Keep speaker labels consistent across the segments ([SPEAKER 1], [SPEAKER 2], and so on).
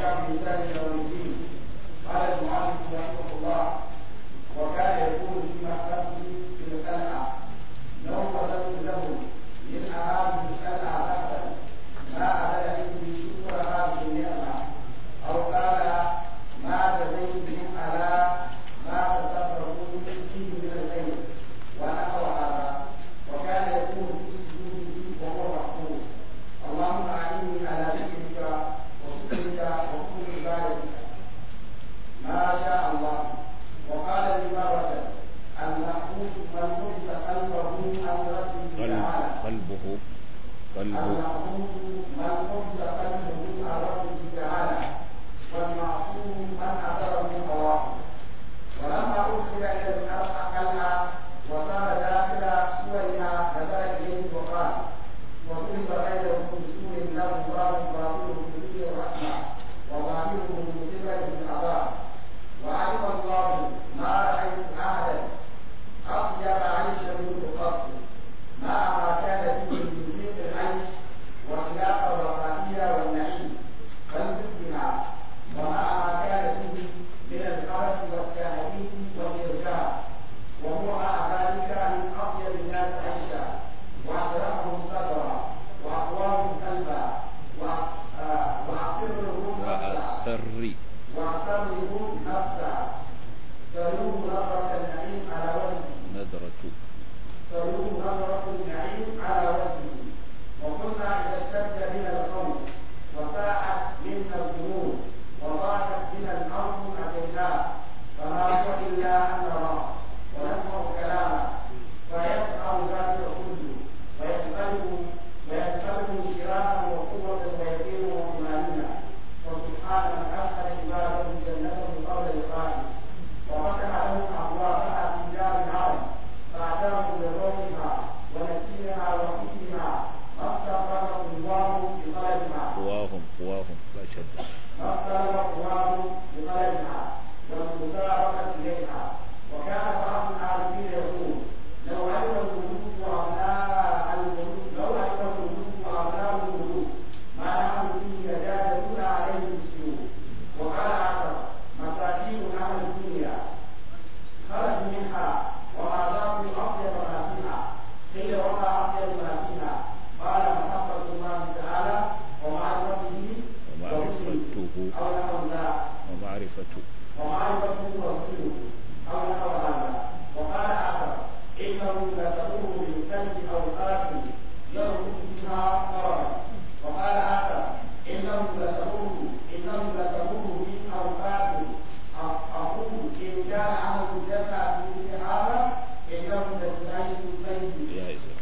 [SPEAKER 1] وتبعهم بإحسان إلى يوم الدين قال المؤلف رحمه الله وكان يقول في محبته في القلعة لو بذلت له من أهالي القلعة بحثا ما أبدا عندي شكر هذه النعمة أو قال ما جزيت بهم على ما تصرفوا فيه من الخير ونحو هذا وكان يقول في سجوده وهو محفوظ اللهم أعني على ذكرك وشكرك وحسن عبادتك ما شاء الله وقال لمرة المحبوس من حبس قلبه عن ربه تعالى
[SPEAKER 2] قلبه قلبه
[SPEAKER 1] المحبوس من حبس قلبه عن ربه تعالى والمعصوم من أثر من هواه ولما أدخل إلى القلعة وصار داخل سورها نزل إليه وقال وضرب بينهم بسور له باب باطنه فيه الرحمة وظاهره من قبله العذاب وعلم الله ما رأيت أحدا أطيب عيشا منه قط مع ما كان فيه من ضيق العيش وخلاف الرفاهية والنعيم بل ضدها ومع ما كان فيه من الحرس والتهديد والإرجاء وهو مع ذلك من أطيب الناس عيشا وأشرفهم صدرا وأقواهم قلبا وأقرهم نفسا
[SPEAKER 2] وأسر
[SPEAKER 1] واعتبروا نفسا تلوه نظرة النعيم على وجهه
[SPEAKER 2] نذرة
[SPEAKER 1] تلوه نظرة النعيم على وجهه وكنا إذا اشتد بنا القوم وساعت منا الذنوب وضاقت بنا الأرض أتيناه فما هو إلا أن نراه ونسمع كلامه فيسعى ذلك كله وينقلب وينقلب انشراحا وقوة ويقين وطمأنينة وسبحان من أدخل عباده جنته قبل لقائه وفتح لهم أبوابها في دار العالم فأتاهم بروحها ونسيمها وحكمها ما استغرق الله بطلبها
[SPEAKER 2] قواهم قواهم لا شد
[SPEAKER 1] ما استغرق الله بطلبها والمسابقة إليها وكان بعض العارفين يقول لو علم الملوك وأبناء الملوك لو علم الملوك وأبناء الملوك ما نحن فيه لجادلون عليه بالسيوف وقال آخر مساكين أهل الدنيا خرج منها وما ذاقوا أطيب ما فيها قيل وما أطيب ما فيها قال محبة الله تعالى ومعرفته
[SPEAKER 2] ومعرفته
[SPEAKER 1] أو نحو ذلك
[SPEAKER 2] ومعرفته
[SPEAKER 1] ومعرفته ورسوله أو نحو هذا وقال آخر إنه لتمر بالكلب أو قاتل يربط بها مرضا وقال آخر إنه لتمر إنه لتمر بي أو قاتل أقول إن كان عمل الجنة في مثل هذا إنه لتعيش البيت
[SPEAKER 2] يا إسر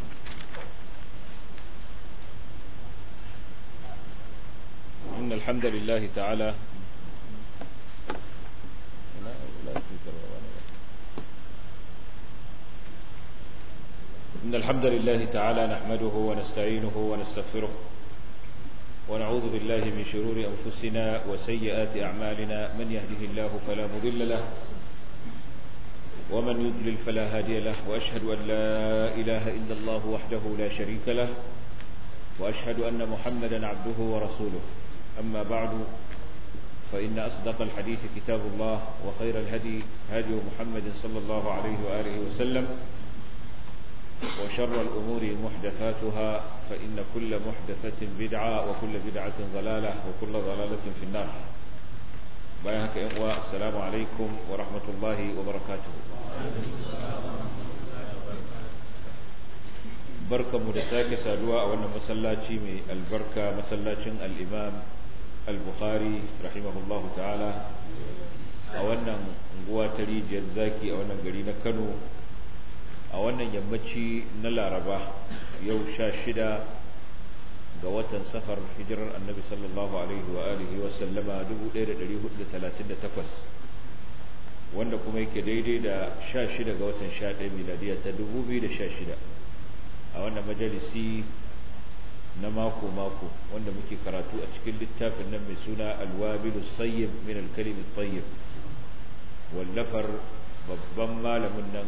[SPEAKER 2] إن الحمد لله تعالى لا لا تذكر ولا- إن الحمد لله تعالى نحمده ونستعينه ونستغفره ونعوذ بالله من شرور أنفسنا وسيئات أعمالنا من يهده الله فلا مضل له ومن يضلل فلا هادي له وأشهد أن لا إله إلا الله وحده لا شريك له وأشهد أن محمدا عبده ورسوله أما بعد فإن أصدق الحديث كتاب الله وخير الهدي هدي محمد صلى الله عليه وآله وسلم وشر الأمور محدثاتها فإن كل محدثة بدعة وكل بدعة ضلالة وكل ضلالة في النار بيانك إخوة السلام عليكم ورحمة الله وبركاته barkanmu da sake saduwa a wannan masallaci mai albarka masallacin al'imam al-bukhari rahimahullahu ta'ala a wannan unguwa ta rijiyar zaki a wannan gari na kano a wannan yammaci na laraba yau sha shida ga watan safar hijirar annabi sallallahu alaihi wa alihi wa sallama 1438 wanda kuma yake daidai da sha shida ga watan sha ɗaya miladiya ta 2016 a wannan majalisi na mako-mako wanda muke karatu a cikin littafin nan mai suna alwabilu sayyib min alkalimin tayyib wallafar babban malamin nan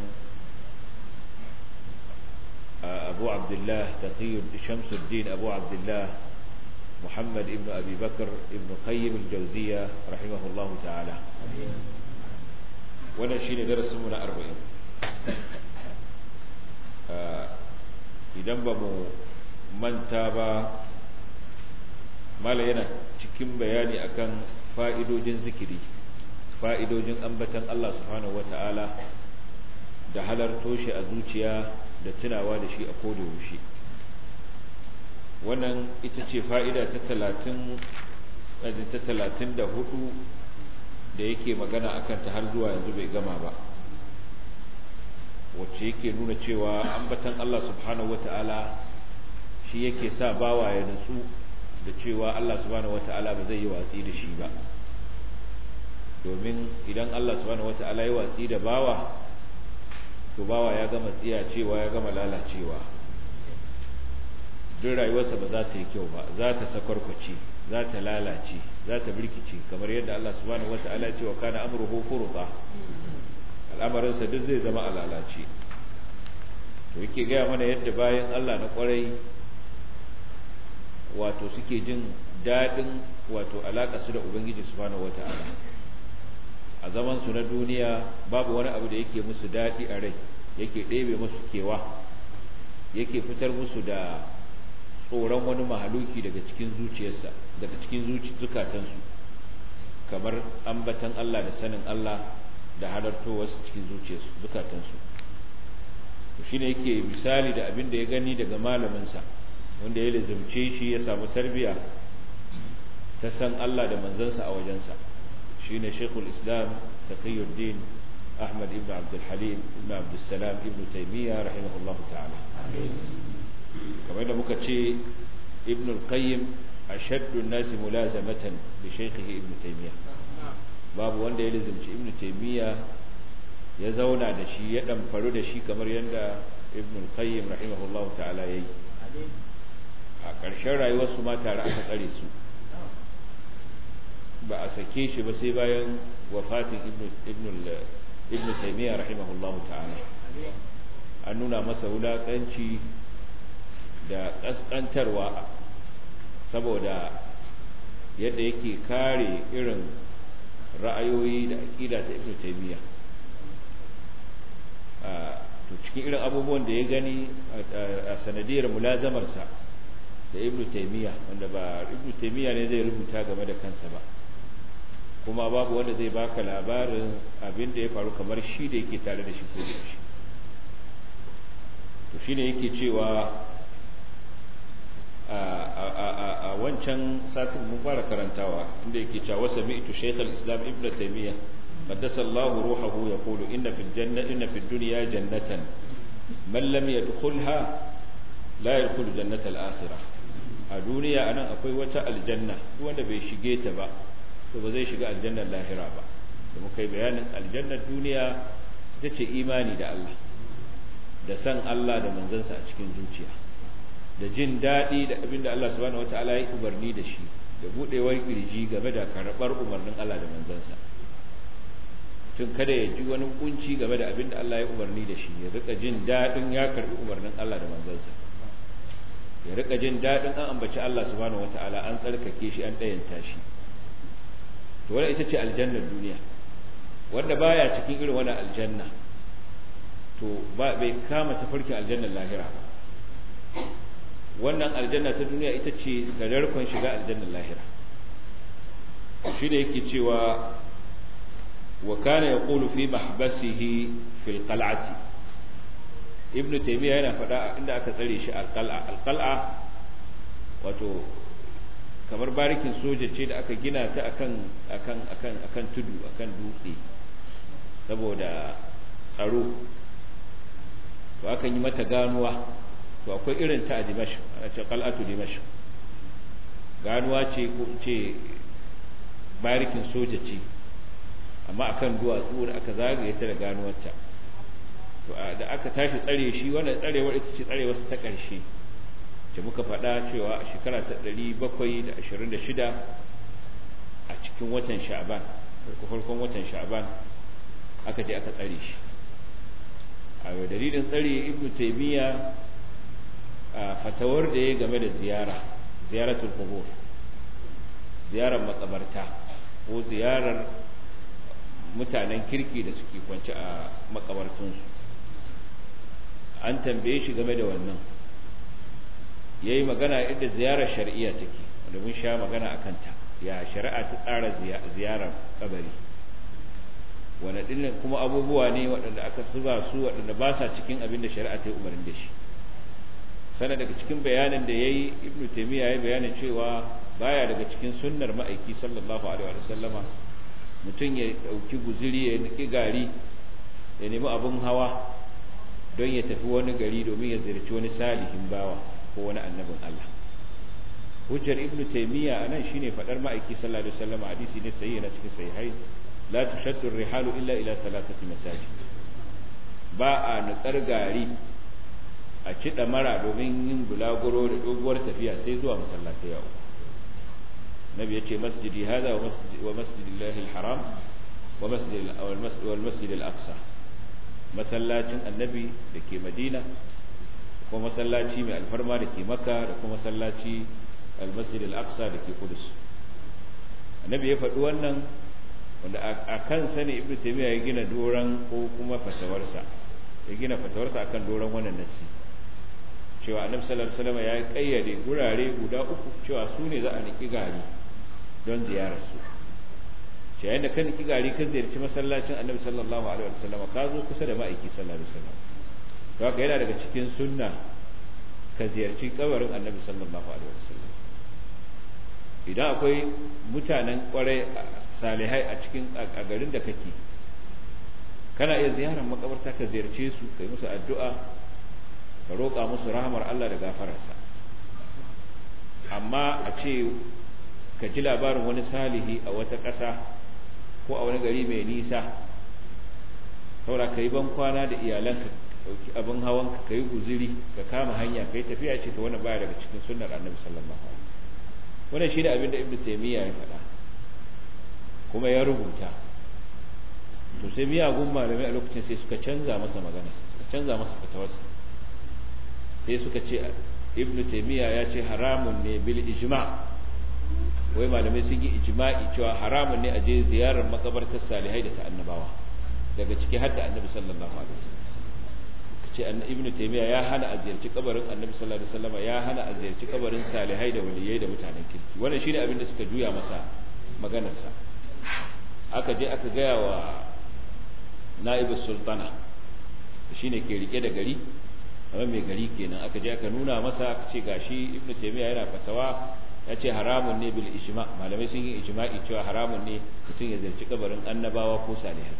[SPEAKER 2] abu abdullah taqiyud shamsuddin abu abdullah muhammad ibn abi bakar ibn qayyim al-jawziya rahimahullahu ta'ala wannan shine darasinmu na arba'in idan ba mu manta ba mala yana cikin bayani akan fa'idojin zikiri fa'idojin ambatan Allah subhanahu wata'ala da halarto shi a zuciya da tunawa da shi a yaushe wannan ita ce fa'ida ta talatin ta talatin da hudu da yake magana akan ta har zuwa yanzu bai gama ba wacce yake nuna cewa ambatan Allah subhanahu wata'ala shi yake sa bawa ya nutsu da cewa Allah subhanahu wata'ala ba zai yi watsi da shi ba domin idan Allah subhanahu wata'ala ya watsi da bawa to bawa ya gama tsiya cewa ya gama lalacewa duk rayuwarsa ba za ta yi kyau ba za ta sakwarkwace za ta lalace za ta birkice kamar yadda Allah subhanahu wata'ala ya ce wa kana amruhu furqa al'amarinsa duk zai zama a lalace to yake gaya mana yadda bayan Allah na kwarai wato suke jin daɗin wato alaƙa su da Ubangiji subhanahu wata'ala a zaman su na duniya babu wani abu da yake musu daɗi a rai yake ɗebe musu kewa yake fitar musu da tsoron wani mahaluki daga cikin zuciyarsa daga cikin zukatansu kamar ambatan Allah da sanin Allah da halartowarsu cikin zuciyarsu zukatansu to shine yake misali da abin da ya gani daga malaminsa wanda ya lazumce shi ya samu tarbiya ta san Allah da manzansa a wajensa shine Sheikhul Islam Taqiyuddin Ahmad ibn Abdul Halim ibn Abdul Salam ibn Taymiyyah rahimahullah ta'ala kamar da muka ce Ibn al-Qayyim ashaddu an-nas mulazamatan li shaykhihi Ibn Taymiyyah babu wanda ya lazumci Ibn Taymiyyah ya zauna da shi ya ɗamfaru da shi kamar yadda ibn al-qayyim rahimahullahu ta'ala yayi a ƙarshen rayuwarsu ma tare aka tsare su ba a sake shi ba sai bayan wafatin ibn ibn taymiyyah rahimahullahu ta'ala an nuna masa wulaƙanci da ƙasƙantarwa saboda yadda yake kare irin ra'ayoyi da aƙida ta ibn taymiyyah to cikin irin abubuwan da ya gani a sanadiyar mulazamarsa da ibn taymiya wanda ba ibn taymiya ne zai rubuta game da kansa ba kuma babu wanda zai baka labarin abin da ya faru kamar shi da yake tare da shi ko da shi to shine yake cewa a wancan satin mun fara karantawa inda yake cewa sami'tu shaykh al-islam ibn taymiya قدس الله روحه يقول إن في الجنة إن في الدنيا جنة من لم يدخلها لا يدخل جنة الآخرة الدنيا أنا أقول وتا الجنة وأنا بيشجيت با فبزي شجع الجنة الآخرة با لما كي بيان الجنة الدنيا تتي إيماني دا الله da san Allah da manzansa a cikin zuciya da jin daɗi da abin da Allah subhanahu wataala ya umarni da shi da buɗewar kirji game da karɓar umarnin Allah da manzansa tun kada ya ji wani kunci game da abin da Allah ya umarni da shi ya rika jin daɗin ya karɓi umarnin Allah da manzansa ya rika jin daɗin an ambaci Allah subhanahu wata'ala an tsarkake shi an ɗayanta shi to wannan ita ce aljannar duniya wanda baya cikin irin wannan aljanna to ba bai kama tafarkin aljannar lahira ba wannan aljanna ta duniya ita ce gadarkon shiga aljannar lahira shi da yake cewa وكان يقول في محبسه في القلعة ابن تيمية هنا فدا عند aka tsare shi alqal'a alqal'a wato kamar barikin soja ce da aka gina ta akan akan akan akan tudu akan dutse saboda tsaro to akan yi mata ganuwa to akwai irin ta a Dimashq ana ce qal'atu Dimashq ganuwa ce ko ce barikin soja ce amma akan duwatsu da aka zagaye ta da ganuwarta to da aka tashi tsare shi wannan tsarewar ita ce tsarewar ta ƙarshe ce muka faɗa cewa a shekara ta 726 a cikin watan sha'ban farko farkon watan sha'ban aka je aka tsare shi a dalilin tsare ibnu taymiya a fatawar da ya game da ziyara ziyaratul qubur ziyarar makabarta ko ziyarar mutanen kirki da suke kwanci a makabartunsu an tambaye shi game da wannan ya yi magana yadda ziyarar shari'a take wanda mun sha magana a kanta ya shari'a ta tsara ziyarar kabari wanda dinnan kuma abubuwa ne waɗanda aka zuba su waɗanda ba sa cikin abin da shari'a ta yi umarni da shi sana daga cikin bayanin da ya yi ibn taimiyya ya bayanin cewa baya daga cikin sunnar ma'aiki sallallahu alaihi wa sallama mutum ya ɗauki guziri ya niki gari ya nemi abin hawa don ya tafi wani gari domin ya ziyarci wani salihin bawa ko wani annabin Allah hujjar ibn taymiya anan shine fadar ma'aiki sallallahu alaihi wasallam hadisi ne sahihi na cikin sahihai la tushaddu rihalu illa ila thalathati masajid ba a nutsar gari a ci mara domin yin bulaguro da doguwar tafiya sai zuwa masallatai yau nabi yace masjidi hada wa masjidillahi alharam wa masjid wal masjid al-aqsa masallacin annabi da ke madina kuma masallaci mai alfarma da ke maka da kuma masallaci almasjid al-aqsa da ke kudus annabi ya faɗi wannan wanda a kan sani ibnu taymiya ya gina doran ko kuma fatawarsa ya gina fatawarsa akan doran wannan nasi cewa annabi sallallahu alaihi wasallam ya kayyade gurare guda uku cewa su ne za a niki gari don ziyarar su ce yayin da kan niki gari ka ziyarci masallacin annabi sallallahu alaihi wasallam ka zo kusa da ma'aiki sallallahu alaihi wasallam to haka yana daga cikin sunna ka ziyarci kabarin annabi sallallahu alaihi wasallam idan akwai mutanen kwarai salihai a cikin a garin da kake kana iya ziyarar makabarta ka ziyarce su kai musu addu'a ka roƙa musu rahamar Allah da gafararsa amma a ce ka ji labarin wani salihi a wata ƙasa ko a wani gari mai nisa saura ka yi ban kwana da iyalanka ɗauki abin hawan ka yi guziri ka kama hanya ka yi tafiya ce ta wani baya daga cikin sunnar annabi sallallahu alaihi wasallam wannan shi ne abin da ibnu taymiya ya faɗa kuma ya rubuta to sai miyagun malamai a lokacin sai suka canza masa magana suka canza masa fatawarsa sai suka ce ibn taymiya ya ce haramun ne bil ijma wai malamai sun yi ijma'i cewa haramun ne a je ziyarar makabartar salihai da ta annabawa daga ciki har da annabi sallallahu alaihi wasallam ce ibn taymiya ya hana a ziyarci kabarin annabi sallallahu alaihi wasallam ya hana a ziyarci kabarin salihai da waliyai da mutanen kirki wannan shine abin da suka juya masa maganarsa aka je aka gaya wa na'ibus sultana shine ke rike da gari amma mai gari kenan aka je aka nuna masa aka ce gashi ibnu taymiya yana fatawa ya ce haramun ne bil ijma malamai sun yi ijma'i cewa haramun ne mutum ya zarci kabarin annabawa ko salihai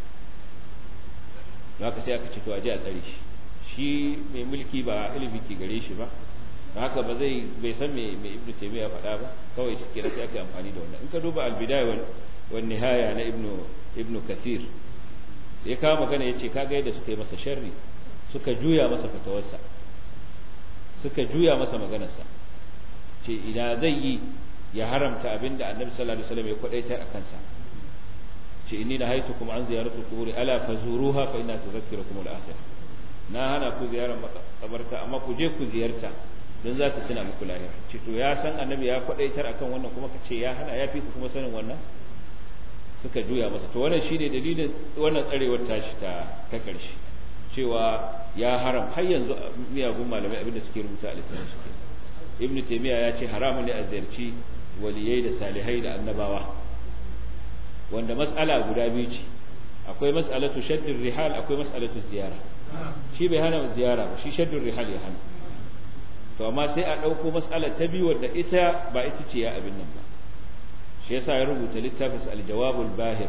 [SPEAKER 2] don haka sai aka ce to a je a tsare shi shi mai mulki ba ilimi ke gare shi ba haka ba zai bai san me me ibnu taymiya faɗa ba kawai shi kira sai aka amfani da wannan in ka duba al-bidaya wal wan nihaya na ibnu ibnu kathir ya kawo magana yace kaga yadda suka yi masa sharri suka juya masa fatawarsa suka juya masa maganarsa ce ina zai yi ya haramta abinda annabi sallallahu alaihi wasallam ya kwadaitar a kansa ce inni nahaitukum an ziyaratu quburi ala fazuruha fa inna tudhakkirukum al-akhirah na hana ku ziyarar makabarta amma ku je ku ziyarta don za ta tuna muku lahira ce to ya san annabi ya kwadaitar akan wannan kuma ka ce ya hana ya fi ku kuma sanin wannan suka juya masa to wannan shine dalilin wannan tsarewar tashi ta ta karshe cewa ya haram har yanzu miyagun malamai abinda suke rubuta a littafin suke ibnu taymiya ya ce haramun ne a ziyarci waliyai da salihai da annabawa wanda mas'ala guda biyu ce akwai mas'alatu shaddir rihal akwai mas'alatu ziyara shi bai hana ziyara ba shi shaddur rihal ya hana to amma sai a ɗauko mas'alar ta biyu wadda ita ba ita ce ya abin nan ba shi yasa ya rubuta littafin al-jawabul bahir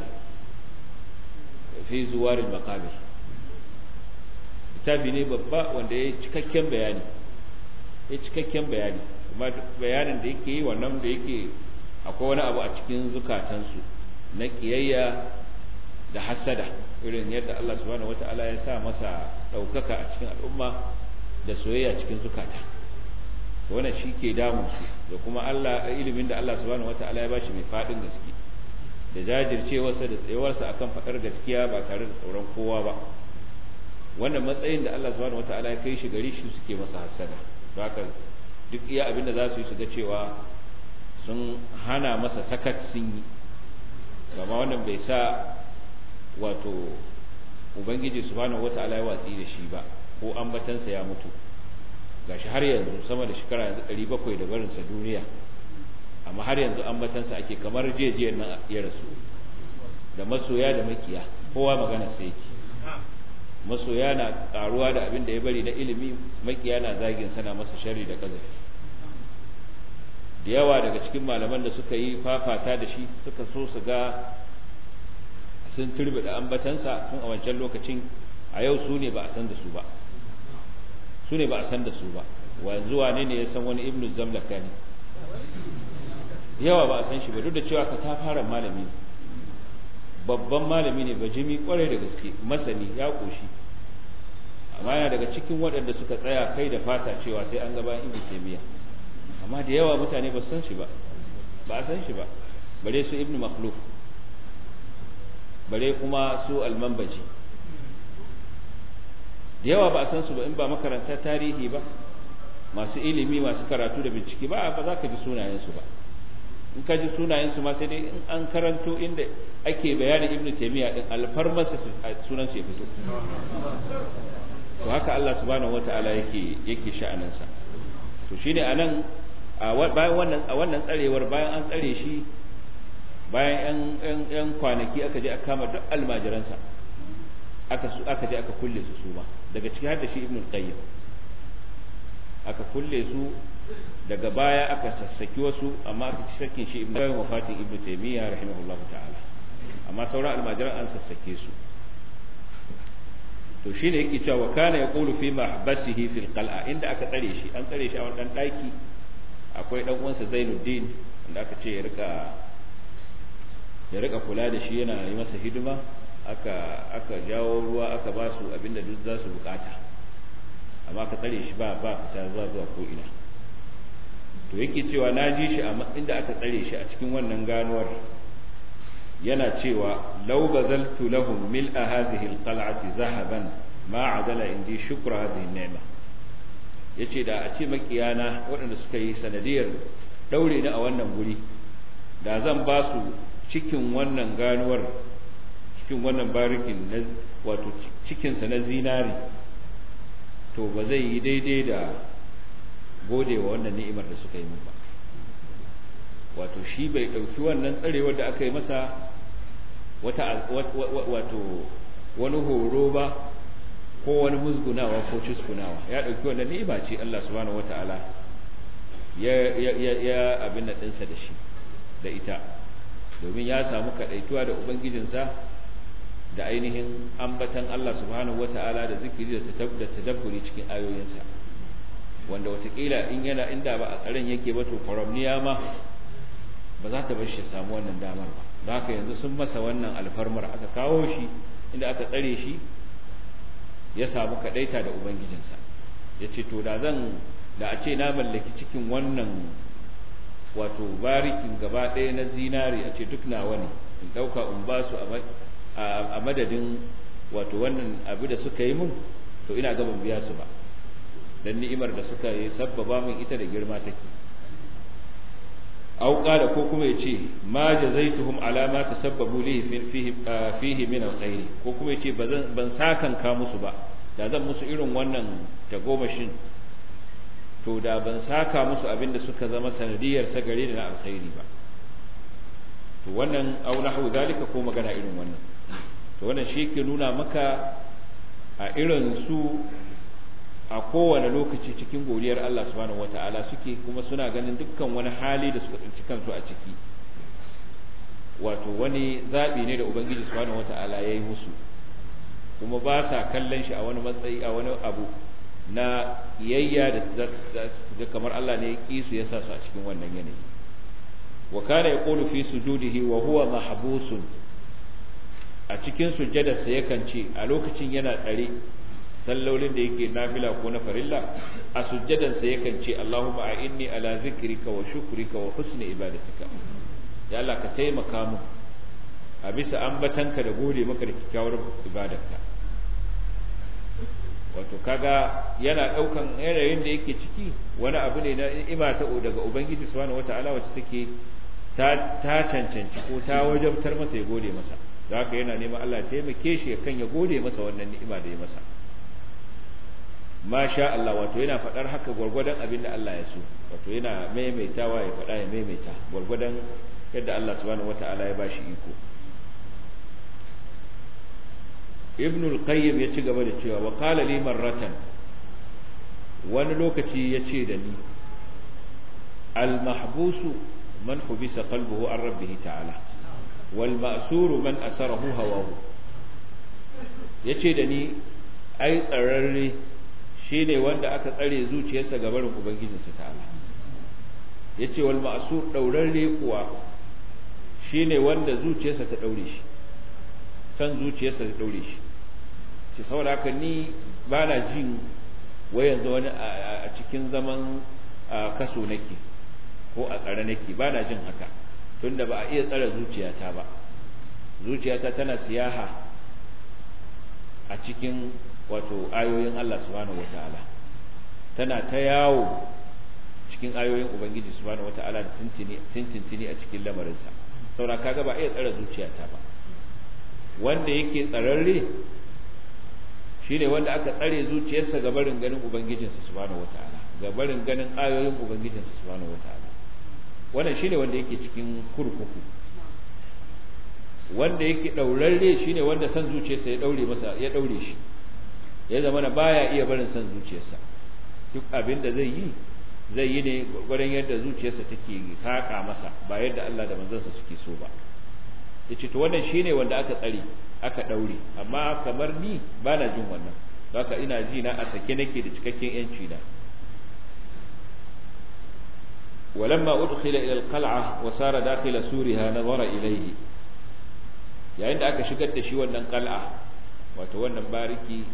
[SPEAKER 2] fi zuwaril maqabir littafi ne babba wanda ya cikakken bayani ya cikakken bayani kuma bayanin da yake yi wannan da yake akwai wani abu a cikin zukatansu na kiyayya da hasada irin yadda Allah subhanahu wata'ala ya sa masa ɗaukaka a cikin al'umma da soyayya cikin zukata wannan shi ke damun su da kuma Allah ilimin da Allah subhanahu wata'ala ya bashi mai faɗin gaske da jajircewarsa da tsayawarsa akan faɗar gaskiya ba tare da tsoron kowa ba wannan matsayin da Allah subhanahu wata'ala ya kai shi gari shi suke masa hasada haka duk iya abin da za su yi su ga cewa sun hana masa sakat sun yi gama wannan bai sa wato ubangiji subhanahu wata'ala ya watsi da shi ba ko ambatansa ya mutu gashi har yanzu sama da shekara yanzu 700 da barinsa duniya amma har yanzu ambatansa ake kamar jejiyar nan ya rasu da masoya da makiya kowa magana sai yake masoya na karuwa da abin da ya bari na ilimi makiya na zagin sana masa sharri da kazafi da yawa daga cikin malaman da suka yi fafata da shi suka so su ga sun turbe da ambatansa tun a wancan lokacin a yau su ne ba a san da su ba su ne ba a san da su ba wanzu wane ne ya san wani ibnu zamlaka ne yawa ba a san shi ba duk da cewa ka ta fara malami babban malami ne bajimi kwarai da gaske masani ya koshi amma yana daga cikin waɗanda suka tsaya kai da fata cewa sai an gaba ibnu taymiya amma da yawa mutane ba san shi ba ba a san shi ba bare su ibnu makhluf bare kuma su almanbaji da yawa ba a san su ba in ba makaranta tarihi ba masu ilimi masu karatu da bincike ba ba za ka ji sunayensu ba in ka ji sunayensu ma sai dai in an karanto inda ake bayanin ibnu taymiya din alfarmasa sunan su ya fito to haka Allah subhanahu wataala yake yake sha'aninsa to shine anan a bayan wannan a wannan tsarewar bayan an tsare shi bayan yan yan kwanaki aka je aka kama duk almajiransa aka su aka je aka kulle su su ba daga ciki har da shi ibnu qayyim aka kulle su daga baya aka sassaki wasu amma aka ci sakin shi ibnu qayyim wafatin ibnu taymiya rahimahullah ta'ala amma sauran almajiran an sassake su to shine yake cewa kana yaqulu fi mahbasihi fil qal'a inda aka tsare shi an tsare shi a wannan daki akwai dan uwansa Zainuddin wanda aka ce ya rika ya rika kula da shi yana yi masa hidima aka aka jawo ruwa aka ba su abinda duk za su bukata amma aka tsare shi ba ba fita zuwa zuwa ko ina to yake cewa na ji shi inda aka tsare shi a cikin wannan ganuwar yana cewa law bazaltu lahum mil'a hadhihi alqal'ati zahaban ma adala indi shukra hadhihi ni'ma yace da a ce makiyana waɗanda suka yi sanadiyar daure ni a wannan guri da zan ba su cikin wannan ganuwar cikin wannan barikin wato cikinsa na zinari to ba zai yi daidai da gode wa wannan ni'imar da suka yi min ba wato shi bai ɗauki wannan tsarewar da aka yi masa wata wato wani horo ba ko wani musgunawa ko ciskunawa ya ɗauki wannan ni'ima ce Allah subhanahu wata'ala ya ya ya abin da ɗinsa da shi da ita domin ya samu kaɗaituwa da ubangijinsa da ainihin ambatan Allah subhanahu wata'ala da zikiri da tadabburi cikin ayoyinsa wanda watakila in yana inda ba a tsaron yake ba to faramniya ma ba za ta bar shi samu wannan damar ba don haka yanzu sun masa wannan alfarmar aka kawo shi inda aka tsare shi ya samu kadaita da ubangijinsa ya ce to da zan da a ce na mallaki cikin wannan wato barikin gaba ɗaya na zinari a ce duk nawa ne in ɗauka in ba su a madadin wato wannan abu da suka yi mun to ina gaban biya su ba dan ni'imar da suka yi sabbaba min ita da girma take aw qala ko kuma yace ma jazaituhum ala ma tasabbabu li fihi fihi min alkhair ko kuma yace bazan ban sakan ka musu ba da zan musu irin wannan tagomashin to da ban saka musu abinda suka zama sanadiyar sa gare da na alkhairi ba to wannan aw nahwu zalika ko magana irin wannan to wannan shi ke nuna maka a irin su a kowane lokaci cikin godiyar Allah subhanahu wata'ala suke kuma suna ganin dukkan wani hali da suka tsinci kansu a ciki wato wani zaɓi ne da ubangiji subhanahu wata'ala ya yi musu kuma ba sa kallon shi a wani matsayi a wani abu na yayya da kamar Allah ne ya ƙi su ya sa su a cikin wannan yanayi wa kana yaqulu fi sujudihi wa huwa mahbusun a cikin sujjadarsa yakan ce a lokacin yana tsare sallolin da yake nafila ko na farilla a sujjadansa yakan ce Allahumma a'inni ala zikrika wa shukrika wa husni ibadatika ya Allah ka taimaka mu a bisa ambatanka da gode maka da kyakkyawar ibadarka wato kaga yana daukan yanayin da yake ciki wani abu ne na ni'ima ta daga ubangiji subhanahu wataala wacce take ta ta cancanci ko ta wajabtar masa ya gode masa da haka yana neman Allah ya taimake shi kan ya gode masa wannan ni'ima da ya masa masha Allah wato yana faɗar haka gwargwadon abin da Allah ya so wato yana maimaitawa ya faɗa ya maimaita gwargwadon yadda Allah subhanahu wata'ala ya bashi iko Ibn al-Qayyim ya ci gaba da cewa wa qala li marratan wani lokaci ya ce da ni al-mahbusu man hubisa qalbuhu an rabbih ta'ala wal ma'suru man asarahu hawahu yace da ni ai tsararre shi ne wanda aka tsare zuciyarsa ga barin ubangijinsa ta'ala ya ce wal ma'asur ɗaurarre kuwa shi ne wanda zuciyarsa ta ɗaure shi san zuciyarsa ta ɗaure shi ce saboda haka ni ba na jin wai yanzu wani a cikin zaman kaso nake ko a tsare nake ba na jin haka tunda ba a iya tsare zuciyata ba zuciyata tana siyaha a cikin wato ayoyin Allah subhanahu wata'ala tana ta yawo cikin ayoyin Ubangiji subhanahu wata'ala da tintintini a cikin lamarinsa saboda kaga ba iya tsara zuciyata ba wanda yake tsararre shine wanda aka tsare zuciyarsa ga barin ganin Ubangijinsa subhanahu wata'ala ga barin ganin ayoyin Ubangijinsa subhanahu wata'ala wannan shine wanda yake cikin kurkuku wanda yake daurarre shine wanda san zuciyarsa ya daure masa ya daure shi ya zama na baya iya barin son zuciyarsa duk abin da zai yi zai yi ne gwargwadon yadda zuciyarsa take saƙa masa ba yadda Allah da manzansa suke so ba ya ce to wannan shine wanda aka tsare aka ɗaure amma kamar ni ba na jin wannan haka ina ji na a sake nake da cikakken yanci na ولما أدخل إلى القلعة وصار داخل سورها نظر إليه yayin da aka shigar da shi wannan qal'a wato wannan bariki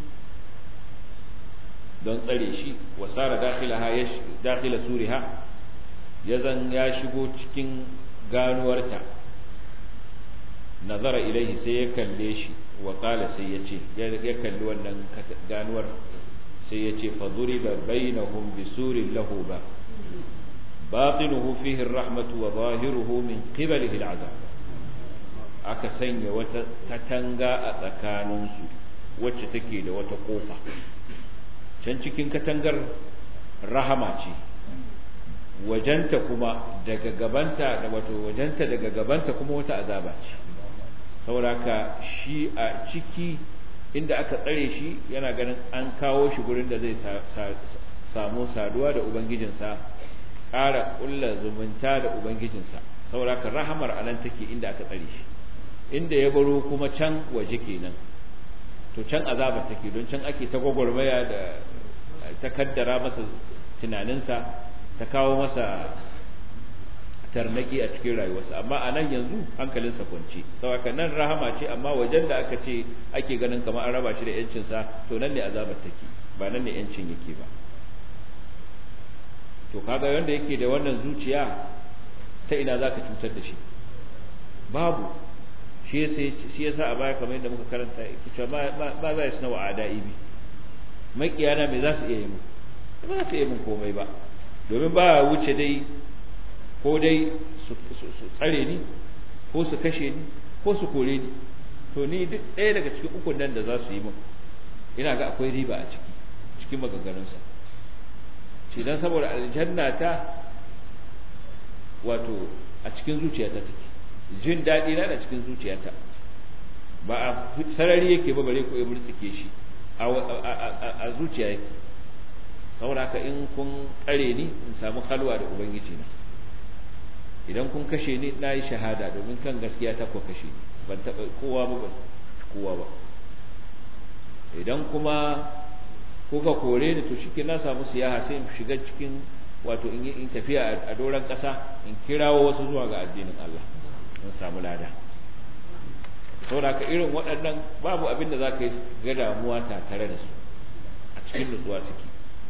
[SPEAKER 2] don tsare shi wasara dakhilaha ya dakhila suriha yazan ya shigo cikin ganuwarta nazara ilaihi sai ya kalle shi wa qala sai ya ce ya kalli wannan ganuwar sai ya ce fa duriba bainahum bisurin lahu ba batinuhu fihi ar-rahmatu wa zahiruhu min qibalihi al-'adab aka sanya wata katanga a tsakaninsu wacce take da wata kofa can cikin katangar rahama ce wajenta kuma daga gabanta da wato wajenta daga gabanta kuma wata azaba ce sauraka shi a ciki inda aka tsare shi yana ganin an kawo shi gurin da zai samu saduwa da ubangijinsa ƙara ƙulla zumunta da ubangijinsa sauraka rahamar anan take inda aka tsare shi inda ya baro kuma can waje kenan to can azaba take don can ake ta gwagwarmaya da ta kaddara masa tunaninsa ta kawo masa tarnaki a cikin rayuwarsa amma a nan yanzu hankalinsa kwance saboda nan rahama ce amma wajen da aka ce ake ganin kamar an raba shi da yancinsa to nan ne azabar take ba nan ne yancin yake ba to kaga wanda yake da wannan zuciya ta ina zaka cutar da shi babu shi yasa a baya kamar yadda muka karanta yake cewa ba za su nawa ada'i bi makiyana me za su iya yi mu ba za su iya mun komai ba domin ba wuce dai ko dai su tsare ni ko su kashe ni ko su kore ni to ni duk ɗaya daga cikin ukun nan da za su yi min ina ga akwai riba a ciki cikin maganganunsa ce dan saboda aljanna ta wato a cikin zuciyata take jin daɗi na da cikin zuciyata ba a sarari yake ba bare ko ya murtsike shi a zuciya yake saboda haka in kun tsare ni in samu halwa da ubangiji na idan kun kashe ni na yi shahada domin kan gaskiya ta ko kashe ni ban taɓa kowa ba ban kowa ba idan kuma kuka kore ni to shi na samu siyaha sai in shiga cikin wato in tafiya a doron ƙasa in kirawo wasu zuwa ga addinin Allah in samu lada saboda ka irin waɗannan babu abin da za ka yi ga damuwa ta tare da su a cikin nutsuwa suke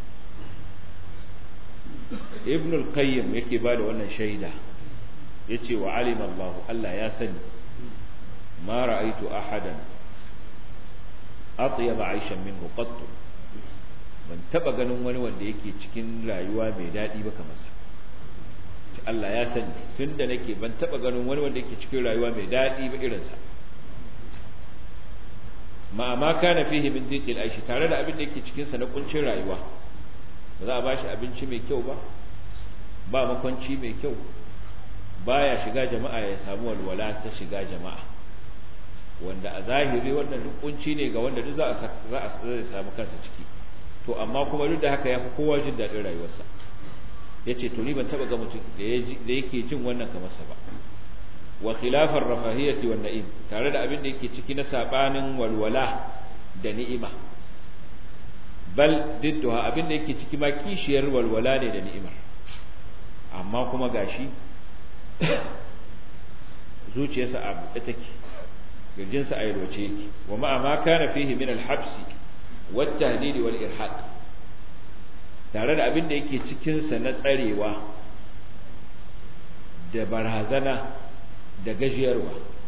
[SPEAKER 2] ibn al-qayyim yake ba da wannan shaida ya ce wa alim Allah Allah ya sani ma ra'aitu ahadan atyaba aishan minhu qattu ban taba ganin wani wanda yake cikin rayuwa mai daɗi ba kamar sa Allah ya sani tunda nake ban taba ganin wani wanda yake cikin rayuwa mai daɗi ba irin sa ma ma kana fihi min dhiqil aishi tare da abin da yake cikin sa na kuncin rayuwa ba za a bashi abinci mai kyau ba ba makwanci mai kyau baya shiga jama'a ya samu walwala ta shiga jama'a wanda a zahiri wannan duk kunci ne ga wanda duk za a za a samu kansa ciki to amma kuma duk da haka yafi kowa jin daɗin rayuwarsa yace to ni ban taba ga mutum da yake jin wannan kamar sa ba wa khilafar rafahiyati wan na'im tare da abin da yake ciki na sabanin walwala da ni'ima bal didduha abin da yake ciki ma kishiyar walwala ne da ni'imar amma kuma gashi zuciyarsa a buɗe take girjinsa a yalwace yake wa ma'a ma kana fihi min al-habsi wat tahdid wal irhaq tare da abin da yake cikin sa na tsarewa da barazana da gajiyarwa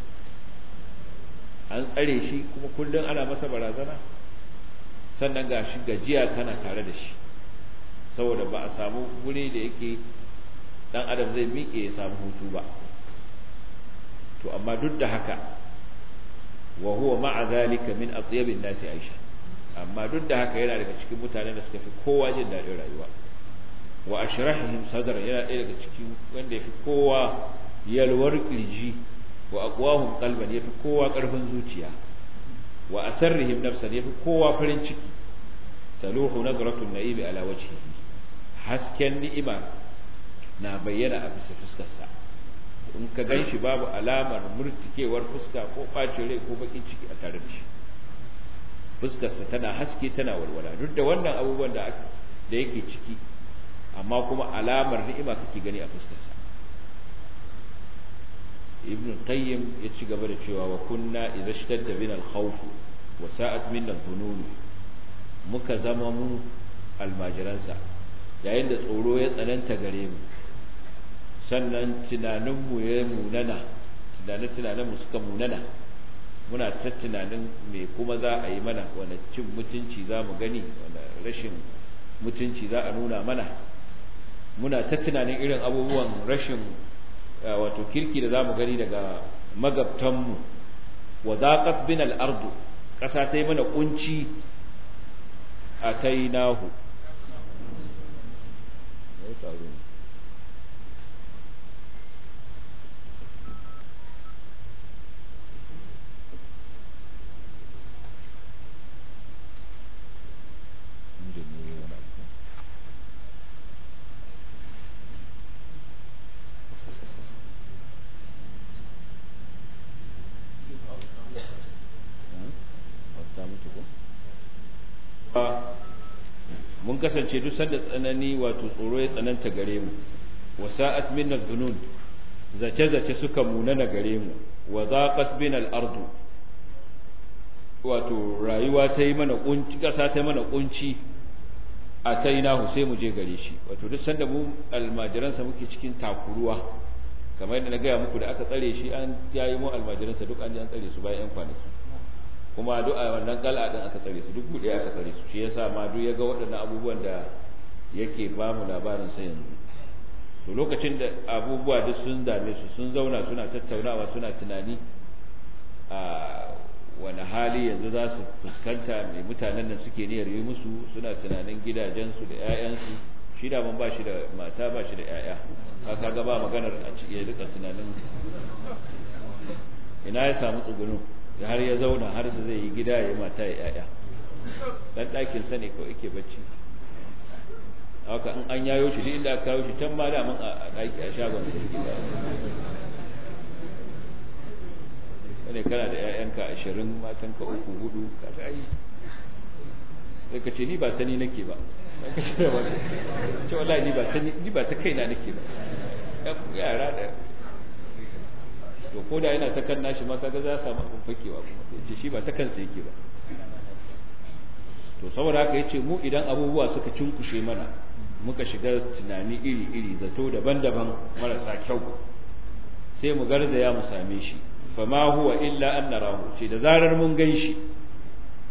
[SPEAKER 2] an tsare shi kuma kullum ana masa barazana sannan ga shi gajiya tana tare da shi saboda ba a samu guri da yake dan adam zai miƙe ya samu hutu ba to amma duk da haka wa huwa ma'a zalika min atyabin nasi aisha amma duk da haka yana daga cikin mutanen da suka fi kowa jin daɗin rayuwa wa ashrahihim sadran yana ɗaya daga cikin wanda ya fi kowa yalwar kirji wa aqwahum qalban yafi kowa karfin zuciya wa asarrihim nafsan yafi kowa farin ciki taluhu nazratun na'imi ala wajhihi hasken ni'ima na bayyana a bisa fuskarsa in ka ganshi babu alamar murtikewar fuska ko bacin rai ko bakin ciki a tare da shi fuskarsa tana haske tana walwala duk da wannan abubuwan da da yake ciki amma kuma alamar ni'ima kake gani a fuskarsa ibn qayyim ya ci gaba da cewa wa kunna idza ishtadda bina al-khawf wa sa'at minna dhunun muka zama mu almajiransa yayin da tsoro ya tsananta gare mu sannan tunanin mu ya munana tunanin tunanin mu suka munana muna ta tunanin me kuma za a yi mana wani cin mutunci za mu gani wani rashin mutunci za a nuna mana muna ta tunanin irin abubuwan rashin wato kirki da zamu gani daga magabtanmu wa zaqat bin al-ard kasa ta yi mana kunci atainahu mun kasance duk sanda tsanani wato tsoro ya tsananta gare mu wa sa'at minna dhunun zace zace suka munana gare mu wa zaqat bina al-ardu wato rayuwa ta yi mana kunci kasa ta yi mana kunci a tainahu sai mu je gare shi wato duk sanda mu almajiransa muke cikin takuruwa kamar yadda na gaya muku da aka tsare shi an yayi mu almajiransa duk an ji an tsare su bayan yan kwanaki kuma duk a wannan kal'a din aka tsare su duk bude aka tsare su shi yasa ma duk ya ga waɗannan abubuwan da yake ba mu labarin sa yanzu to lokacin da abubuwa duk sun dame su sun zauna suna tattaunawa suna tunani a wani hali yanzu za su fuskanta mai mutanen nan suke niyyar yi musu suna tunanin gidajensu da 'ya'yansu shi da ba shi da mata ba shi da 'ya'ya haka ga ba maganar a ya rika tunanin ina ya samu tsugunu har ya zauna har da zai yi gida ya yi mata ya 'ya'ya dan ɗakin sa ne kawai yake bacci haka in an yayo shi duk inda aka kawo shi can ma da mun a ɗaki a shagon da yake ba ne kana da ƴaƴanka ashirin matanka uku hudu ka ga ai sai ka ce ni ba ta ni nake ba ka ce ba ce wallahi ni ba ta ni ba ta kaina nake ba yara da to ko da yana ta kan nashi ma kaga za samu abin fakewa kuma sai ce shi ba ta kansa yake ba to saboda haka yace mu idan abubuwa suka cinkushe mana muka shiga tunani iri-iri zato daban-daban marasa kyau sai mu garzaya mu same shi fama huwa illa an narahu ce da zarar mun gan shi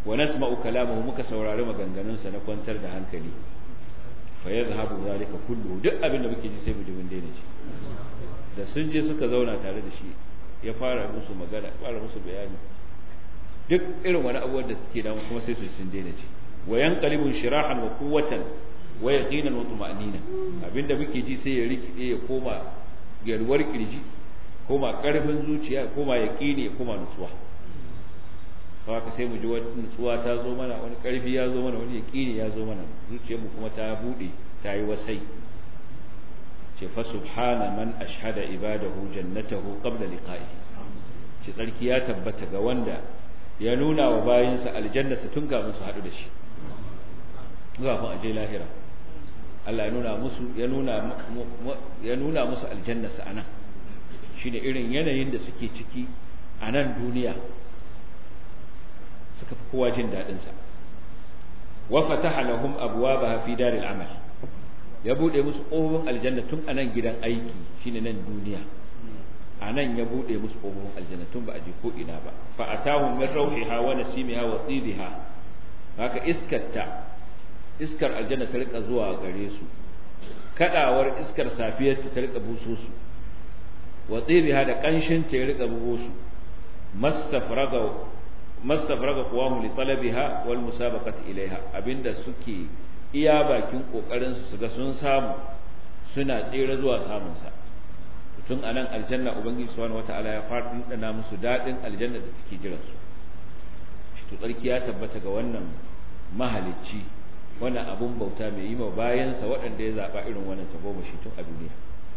[SPEAKER 2] wa nasma'u kalamahu muka saurari maganganunsa na kwantar da hankali fa yadhhabu zalika kullu duk abin da muke ji sai mu ji mun daina ji da sun je suka zauna tare da shi ya fara musu magana fara musu bayani duk irin wani abubuwan da suke damu kuma sai su sun daina ji wa yanqalibu shirahan wa quwwatan wa yaqinan wa tuma'nina abinda muke ji sai ya rikide ya koma yalwar kirji koma karfin zuciya koma yaqini ya koma nutsuwa haka sai mu ji wani nutsuwa ta zo mana wani karfi ya zo mana wani yaqini ya zo mana zuciyarmu kuma ta bude ta yi wasai ce fa subhana man ashhada ibadahu jannatahu qabla liqa'ihi ce tsarki ya tabbata ga wanda ya nuna wa bayinsa aljanna su tun kafin su haɗu da shi kafin aje lahira Allah ya nuna musu ya nuna ya nuna musu aljanna su anan shine irin yanayin da suke ciki a nan duniya suka fi kowa jin daɗin sa wa fataha lahum abwabaha fi daril amal ya bude musu ƙofofin aljanna tun a nan gidan aiki shine nan duniya a nan ya bude musu ƙofofin aljanna tun ba a je ko ina ba fa atahum min rawhiha wa nasimiha wa tibiha haka iskarta iskar aljanna ta rika zuwa gare su kadawar iskar safiyar ta rika buso su wa tibiha da kanshin ta rika bugo su masafraga masafraga qawamu li talabiha wal musabaqati ilaiha abinda suke iya bakin kokarin su ga sun samu suna tsere zuwa samun sa tun anan aljanna ubangiji subhanahu wataala ya fadin dana musu dadin aljanna da take jiran su to tsarki ya tabbata ga wannan mahalicci wannan abun bauta mai yi ma bayansa waɗanda ya zaɓa irin wannan tagomashi tun a duniya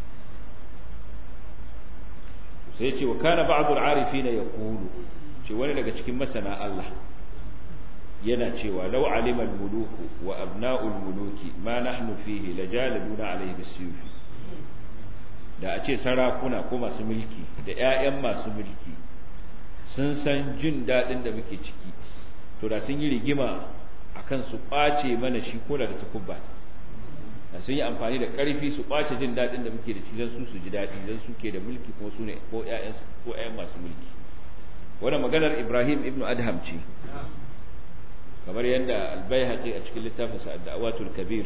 [SPEAKER 2] sai ce wa kana ba'd al-arifin yaqulu ce wani daga cikin masana Allah yana cewa law alima al-muluku wa abna'ul muluki ma nahnu fihi lajaladuna alayhi bisuyuf da a ce sarakuna ko masu mulki da ƴaƴan masu mulki sun san jin dadin da muke ciki to da sun yi rigima akan su kwace mana shi ko da takubba da sun yi amfani da ƙarfi su kwace jin dadin da muke da shi dan su su ji dadi dan su ke da mulki kuma su ne ko ƴaƴan ko ƴaƴan masu mulki wannan maganar Ibrahim ibn Adham ce kamar yadda albayhaqi a cikin littafin sa ad-da'watul kabir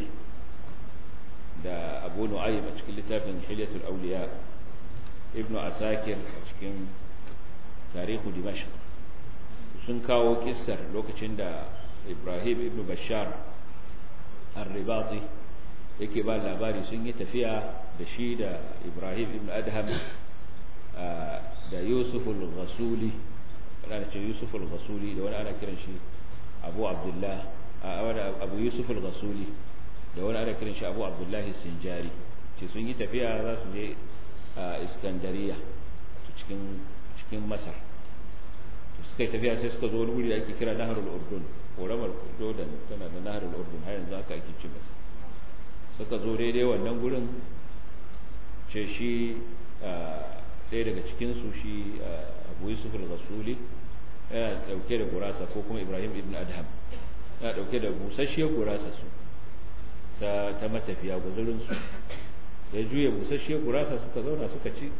[SPEAKER 2] da Abu Nu'aym a cikin littafin Hilyatul Awliya Ibn Asakir a cikin Tarihu Dimashq sun kawo kissar lokacin da Ibrahim ibn Bashar Ar-Ribati yake ba labari sun yi tafiya da shi da Ibrahim ibn Adham da Yusuf al-Ghasuli ana ce Yusuf al-Ghasuli da wani ana kiran shi abu abdullah abu yusuf al-ghasuli da wani ana kiran shi abu abdullah sinjari ce sun yi tafiya za su je a iskandariya cikin cikin masar to suka yi tafiya sai suka zo wani wuri da ake kira naharul urdun koramar jordan tana da naharul urdun har yanzu aka ake cin masa suka zo daidai wannan gurin ce shi ɗaya daga cikinsu shi abu yusuf al-ghasuli yana dauke da gurasa ko kuma Ibrahim ibn Adham yana dauke da busasshiyar gurasa su ta ta matafiya guzurin su ya juye busasshiyar gurasa suka zauna suka ci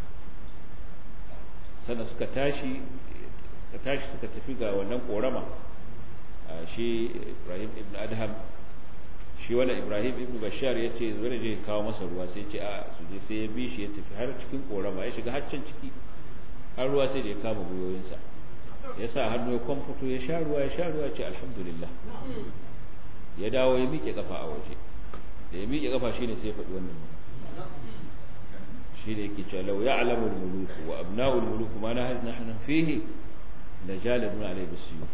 [SPEAKER 2] sannan suka tashi suka tashi suka tafi ga wannan korama shi Ibrahim ibn Adham shi wala Ibrahim ibn Bashar ya ce zai je kawo masa ruwa sai ce a su je sai ya bi shi ya tafi har cikin korama ya shiga har can ciki har ruwa sai da ya kama gwiwoyinsa ya sa hannu ya kwamfuto ya sha ruwa ya sha ruwa ce alhamdulillah ya dawo ya miƙe ƙafa a waje da ya miƙe ƙafa shine sai ya faɗi wannan shi ne yake cewa lau ya'lamu al-muluk wa abna'u al-muluk ma nahnu fihi la jaladun alayhi bisuyuf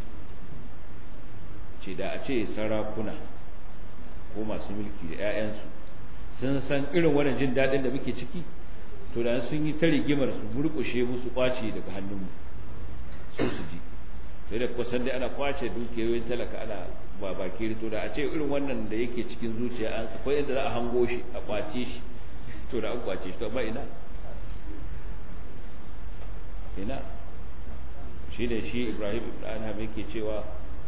[SPEAKER 2] ce da a ce sarakuna ko masu mulki da 'ya'yansu sun san irin wannan jin daɗin da muke ciki to da sun yi ta rigimar su burkushe musu kwace daga hannunmu su su ji sai da kusan dai ana kwace dukiyoyin talaka ana ba baki rito da a ce irin wannan da yake cikin zuciya an akwai inda za a hango shi a kwace shi to da an kwace shi to amma ina ina shi ne shi Ibrahim ibn Anham yake cewa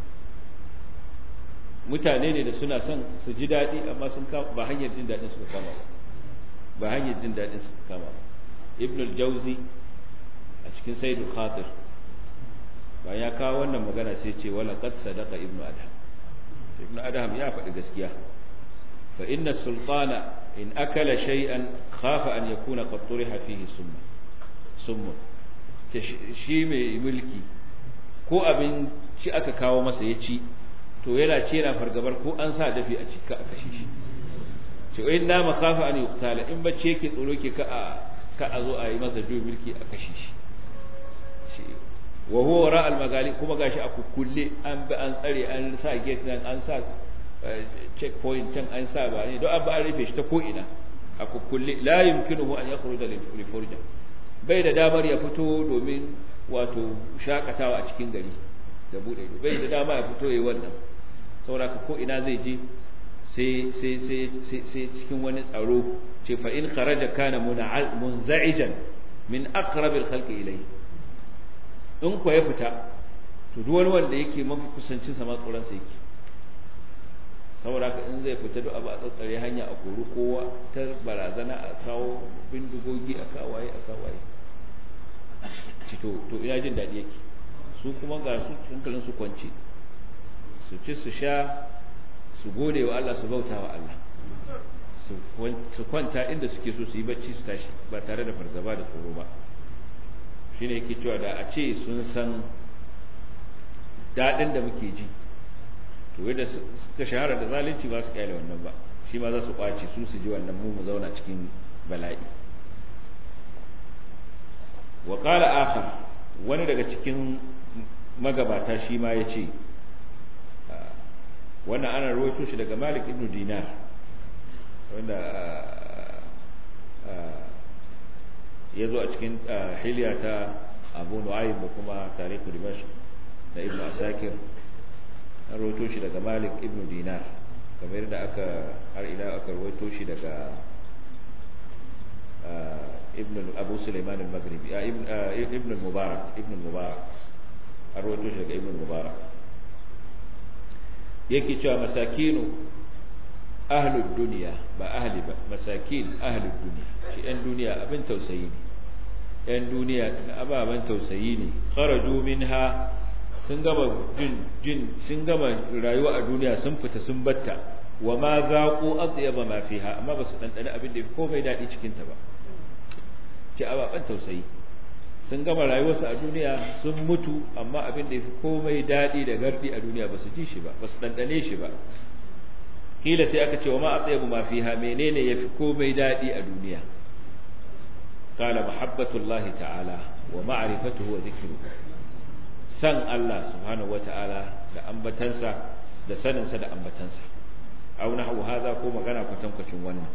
[SPEAKER 2] mutane ne da suna son su ji daɗi amma sun ba hanyar jin daɗin suka kama ba ba hanyar jin daɗin suka kama ba ibn al-jawzi a cikin sayyidul khatir bayan ya kawo wannan magana sai ce wala qad sadaqa ibnu adham ibnu adham ya faɗi gaskiya fa inna sultana in akala shay'an khafa an yakuna qad turiha fihi summa summa shi mai mulki ko abin shi aka kawo masa ya ci to yana ce yana fargabar ko an sa dafi a cika a kashe shi ce in na makafa an yuqtala in bacce yake tsoro ke ka a ka a zo a yi masa juyin mulki a kashe shi wa huwa wara al magali kuma gashi a kukkulle an bi an tsare an sa gate nan an sa checkpoint can an sa ba ne don an ba an rufe shi ta ko ina a kukkulle la yumkinuhu an yakhruja li furja bai da damar ya fito domin wato shakatawa a cikin gari da bude ido bai da dama ya fito yayi wannan saboda ko ina zai je sai sai sai sai cikin wani tsaro ce fa in kharaja kana munza'ijan min aqrabil khalqi ilayhi in ko ya fita to duk wani wanda yake mafi kusancin sa ma tsoron sa yake saboda haka in zai fita duk abu a tsatsare hanya a kori kowa ta barazana a kawo bindigogi a kawaye a kawaye to to ina jin daɗi yake su kuma ga su hankalin su kwance su ci su sha su gode wa Allah su bauta wa Allah su kwanta inda suke so su yi bacci su tashi ba tare da fargaba da tsoro ba shine yake cewa da a ce sun san daɗin da muke ji to yadda suka shahara da zalunci ba su kyale wannan ba shi ma za su kwace su su ji wannan mu mu zauna cikin bala'i wa qala akhar wani daga cikin magabata shi ma yace wannan ana rawaito shi daga Malik ibn Dinar wanda ya zo a cikin hilya ta Abu Nu'aym da kuma Tariq Dimashq da Ibn Asakir an rawaito shi daga Malik ibn Dinar kamar da aka har ila aka rawaito shi daga ابن ابو سليمان المغربي ابن ابن المبارك ابن المبارك arwato shi daga ibn mubarak yake cewa masakinu ahlud duniya ba ahli ba masakin ahlud duniya shi ɗan duniya abin tausayi ne ɗan duniya ababen tausayi ne kharaju minha sun gama jin jin sun gama rayuwa a duniya sun fita sun batta wa ma zaqu atyaba ma fiha amma ba su dandana abin da komai daɗi cikin ta ba ce ababen tausayi sun gama rayuwarsu a duniya sun mutu amma abin da ya fi komai daɗi da gardi a duniya ba su ji shi ba ba su ɗanɗane shi ba kila sai aka ce wa ma atsayabu ma fiha menene ya fi komai daɗi a duniya qala mahabbatullahi ta'ala wa ma'rifatuhu wa dhikruhu san Allah subhanahu wa ta'ala da ambatansa da saninsa da ambatansa aw nahwu hadha ko magana kwatankwacin wannan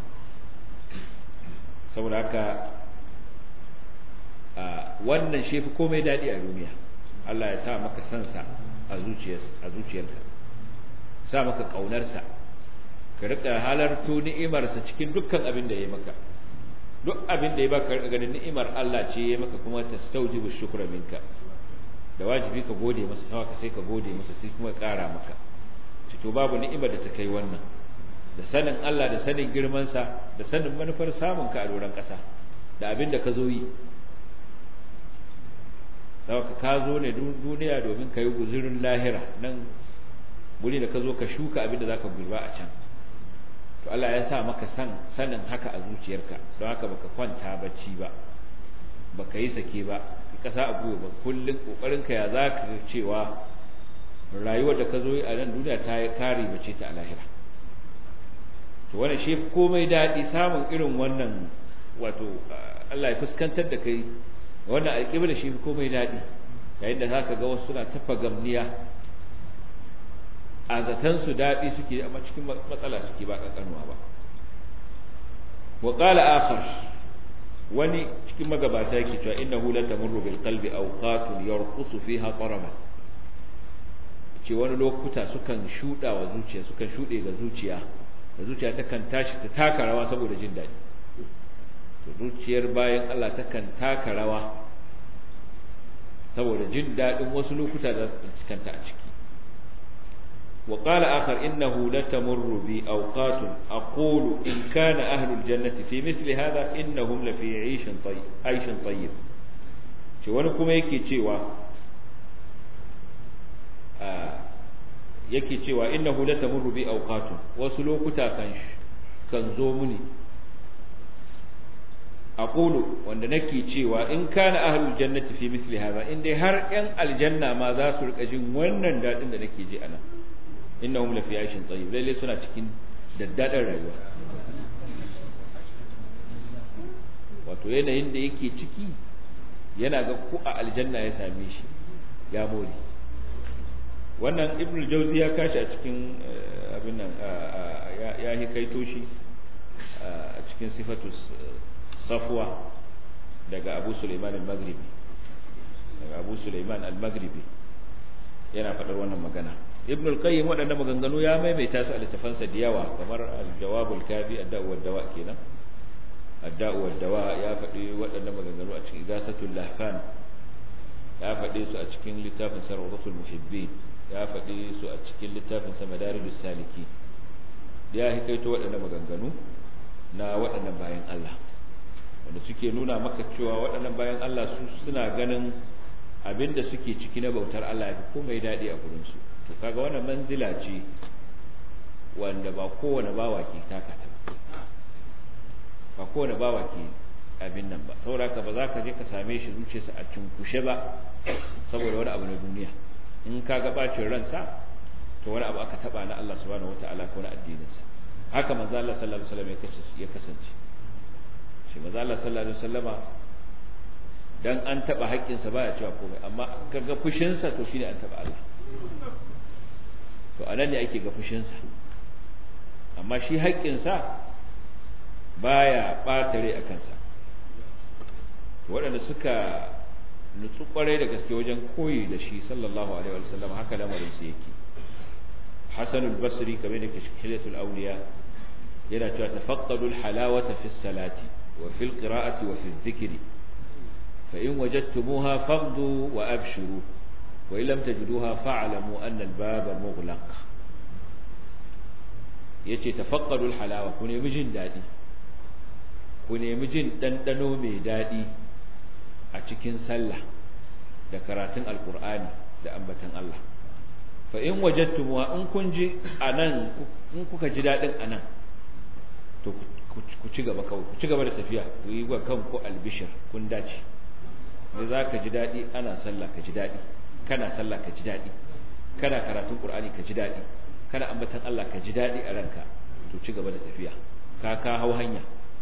[SPEAKER 2] saboda haka wannan shi fi komai daɗi a duniya Allah ya sa maka sansa a zuciyarka sa maka ƙaunarsa ka riƙa halarto ni'imarsa cikin dukkan abin da ya maka duk abin da ya baka riƙa ganin ni'imar Allah ce ya maka kuma ta staujibu shukra minka da wajibi ka gode masa ta ka sai ka gode masa sai kuma ƙara maka to babu ni'imar da ta kai wannan da sanin Allah da sanin girmansa da sanin manufar samun ka a doron ƙasa da abin da ka zo yi saboda ka zo ne duniya domin ka yi guzurin lahira nan guri da ka zo ka shuka abin da za ka gurba a can to Allah ya sa maka san sanin haka a zuciyarka don haka baka kwanta bacci ba baka yi sake ba ka kasa a gwiwa ba kullum kokarin ka ya za ka cewa rayuwar da ka zo a nan duniya ta kare bace ta a lahira to wannan shi komai daɗi samun irin wannan wato Allah ya fuskantar da kai wannan alƙibla shi komai daɗi yayin da zaka ga wasu suna tafa gamniya a zaton su daɗi suke amma cikin matsala suke ba ƙanƙanuwa ba wa qala akhar wani cikin magabata yake cewa innahu la tamurru bil qalbi awqatun yarqusu fiha taraban ce wani lokuta sukan shuda wa zuciya sukan shude ga zuciya da zuciya takan tashi ta taka rawa saboda jin daɗi to zuciyar bayan Allah takan taka rawa saboda jin daɗin wasu lokuta da su cikanta a ciki wa qala akhar innahu latamurru bi awqatun aqulu in kana ahlul jannati fi mithli hadha innahum la fi 'ayshin tayyib 'ayshin tayyib ce wani kuma yake cewa yake cewa innahu la tamurru bi awqatun wasu lokuta kan kan zo muni aqulu wanda nake cewa in kana ahlul jannati fi misli hadha in dai har yan aljanna ma za su rika jin wannan dadin da nake ji anan innahum la fi aishin tayyib lalle suna cikin daddadan rayuwa wato yanayin da yake ciki yana ga ku a aljanna ya same shi ya more wannan ibnu jauzi ya kashi a cikin abin nan ya hikaito shi a cikin sifatus safwa daga abu suleiman al-maghribi daga abu suleiman al-maghribi yana faɗar wannan magana ibn al-qayyim waɗannan maganganu ya maimaita su a littafansa da yawa kamar al-jawabul kafi ad-da'u wad-dawa kenan ad-da'u wad-dawa ya faɗi waɗannan maganganu a cikin igasatul lahfan ya faɗi su a cikin littafin sarwatul muhibbin ya faɗi su a cikin littafin sa madarijus saliki ya hikaito waɗannan maganganu na waɗannan bayan Allah wanda suke nuna maka cewa waɗannan bayan Allah su suna ganin abinda suke ciki na bautar Allah ya fi komai daɗi a gurinsu to kaga wannan manzila ce wanda ba kowane bawa ke taka ta ba kowane bawa ke abin nan ba saboda haka ba za ka je ka same shi zuciyarsa a cinkushe ba saboda wani abu na duniya in ka ga bacin ransa to wani abu aka taba na Allah subhanahu wataala ko na addininsa haka manzo Allah sallallahu alaihi wasallam ya kasance shi manzo Allah sallallahu alaihi wasallama dan an taba haƙƙinsa baya cewa komai amma kaga fushinsa to shine an taba Allah to anan ne ake ga fushinsa amma shi haƙƙinsa baya ɓatare a kansa waɗanda suka nutsu ƙwarai da gaske wajen koyi da shi sallallahu alaihi wasallam haka lamarinsa yake hasan al-basri kamar da kashkilatul awliya yana cewa tafaqqadu al-halawata fi salati wa fi al-qira'ati wa fi adh-dhikri fa in wajadtumuha faqdu wa abshiru wa in lam tajiduha fa'lamu anna al-baba mughlaq yace tafaqqadu al-halawa ku nemi jin dadi ku nemi jin dandano mai dadi a cikin sallah da karatun alqur'ani da ambatan Allah fa in wajadtumuha in kun ji anan in kuka ji dadin anan to ku ci gaba kawai ku ci gaba da tafiya ku yi wa kanku albishir kun dace ne za ka ji daɗi ana sallah ka ji daɗi kana sallah ka ji daɗi kana karatun ƙur'ani ka ji daɗi kana ambatan Allah ka ji daɗi a ranka to ci gaba da tafiya ka ka hau hanya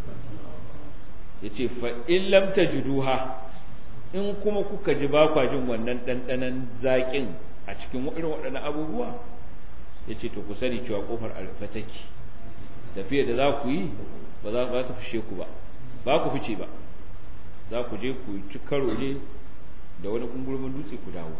[SPEAKER 2] yace fa in lam tajiduha in kuma kuka ji ba kwa jin wannan ɗanɗanon zaƙin a cikin irin waɗannan abubuwa yace to ku sani cewa kofar alfa take tafiyar da za ku yi ba za ta fishe ku ba ba ku fice ba za ku je ku ci karo ne da wani kungurmin dutse ku dawo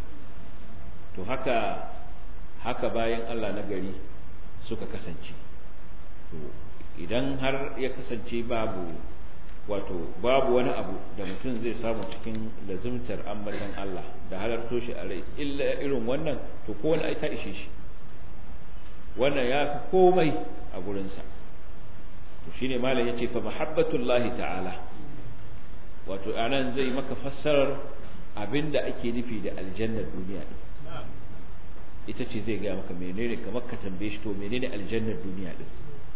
[SPEAKER 2] to haka haka bayan Allah na gari suka kasance to idan har ya kasance babu wato babu wani abu da mutum zai samu cikin lazimtar ambatan Allah da halarto shi a rai illa irin wannan to ko wani ai ta ishe shi wannan ya fi komai a gurinsa to shine malam yace fa mahabbatullahi ta'ala wato anan zai maka fassarar abinda ake nufi da aljannar duniya din ita ce zai gaya maka menene kamar ka tambaye shi to menene aljannar duniya din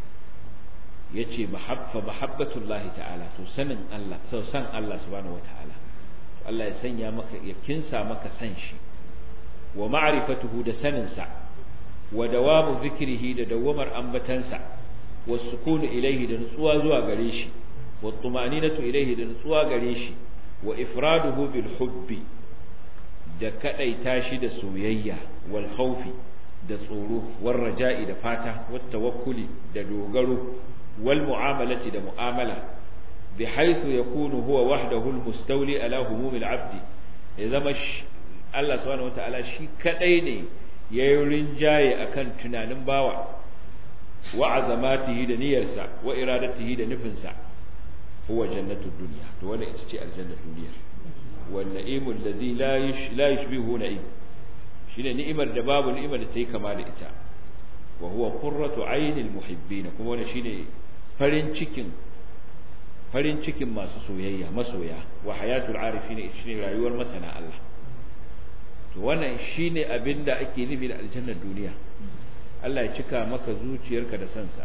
[SPEAKER 2] yace mahabba mahabbatullahi ta'ala to sanin Allah sau san Allah subhanahu wataala Allah ya sanya maka ya kinsa maka san shi wa ma'rifatuhu da sanin sa wa dawamu zikrihi da dawamar ambatansa wa sukunu ilaihi da nutsuwa zuwa gare shi wa tumaninatu ilaihi da nutsuwa gare shi wa ifraduhu bil hubbi da kadaita shi da soyayya wal khawfi da tsoro war raja'i da fata wat tawakkuli da dogaro wal mu'amalati da mu'amala bihaythu yakunu huwa wahdahu al mustawli ala humumil abdi ya zama Allah subhanahu wataala shi kadai ne yayin rinjaye akan tunanin bawa wa azamatihi da niyyarsa wa iradatihi da nufinsa huwa jannatud dunya to wannan ita ce aljannatul dunya wan na'imul ladhi la la yushbihu na'im shine ni'imar da babu ni'imar da take kama da ita wa huwa qurratu aynil muhibbin kuma wannan shine farin cikin farin cikin masu soyayya masoya wa hayatul arifin shine rayuwar masana Allah to wannan shine abin da ake nufi da aljannar duniya Allah ya cika maka zuciyarka da sansa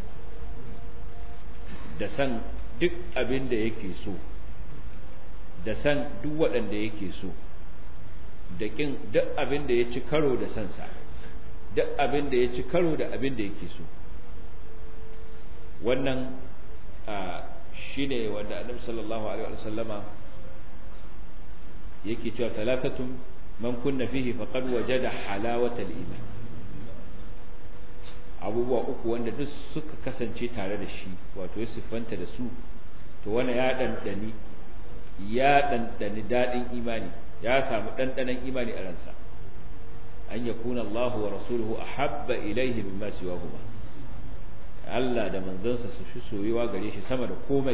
[SPEAKER 2] da san duk abin da yake so da san duk waɗanda yake so da ƙin duk abin da ya ci karo da sansa duk abin da ya ci karo da abin da yake so wannan shi ne wanda annabi sallallahu alaihi wa sallama yake cewa talatatun man kunna fihi faqad wajada halawatal iman abubuwa uku wanda duk suka kasance tare da shi wato ya siffanta da su to wani ya ɗanɗani ya ɗanɗani daɗin imani ya samu ɗanɗanon imani a ransa an ya kuna Allah wa rasuluhu a habba ilaihi min masu yawa kuma Allah da manzansa su fi soyuwa gare shi sama da komai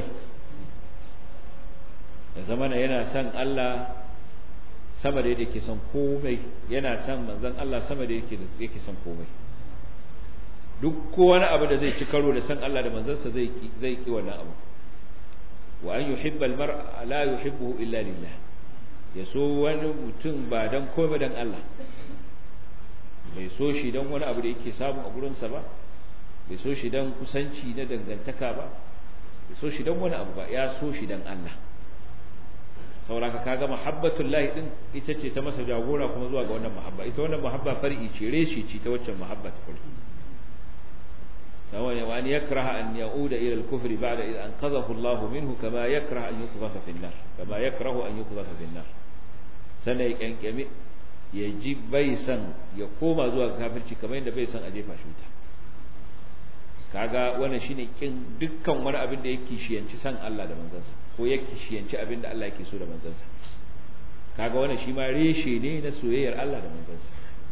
[SPEAKER 2] da zamana yana son Allah sama da yake son komai yana son manzan Allah sama da yake son komai duk ko wani abu da zai ci karo da san Allah da manzansa zai ki zai ki wannan abu wa an yuhibba almar'a la yuhibbuhu illa lillah ya so wani mutum ba dan komai dan Allah bai so shi dan wani abu da yake samu a gurin sa ba bai so shi dan kusanci na dangantaka ba bai so shi dan wani abu ba ya so shi dan Allah sauraka kaga mahabbatul lahi din ita ce ta masa jagora kuma zuwa ga wannan mahabba ita wannan mahabba far'i ce reshi ce ta waccan mahabba ta farko سواء وأن يكره أن يعود إلى الكفر بعد إذ أنقذه الله منه كما يكره أن يقذف في النار كما يكره أن يقذف في النار سنة يكنكمي يجيب بيسا يقوم زوا كافرci kamar yadda bai san a jefa shi wuta kaga wannan shine kin dukkan wani abin da yake shiyanci san Allah da manzansa ko yake shiyanci abin da Allah yake so da manzansa kaga wannan shi ma reshe ne na soyayyar Allah da manzansa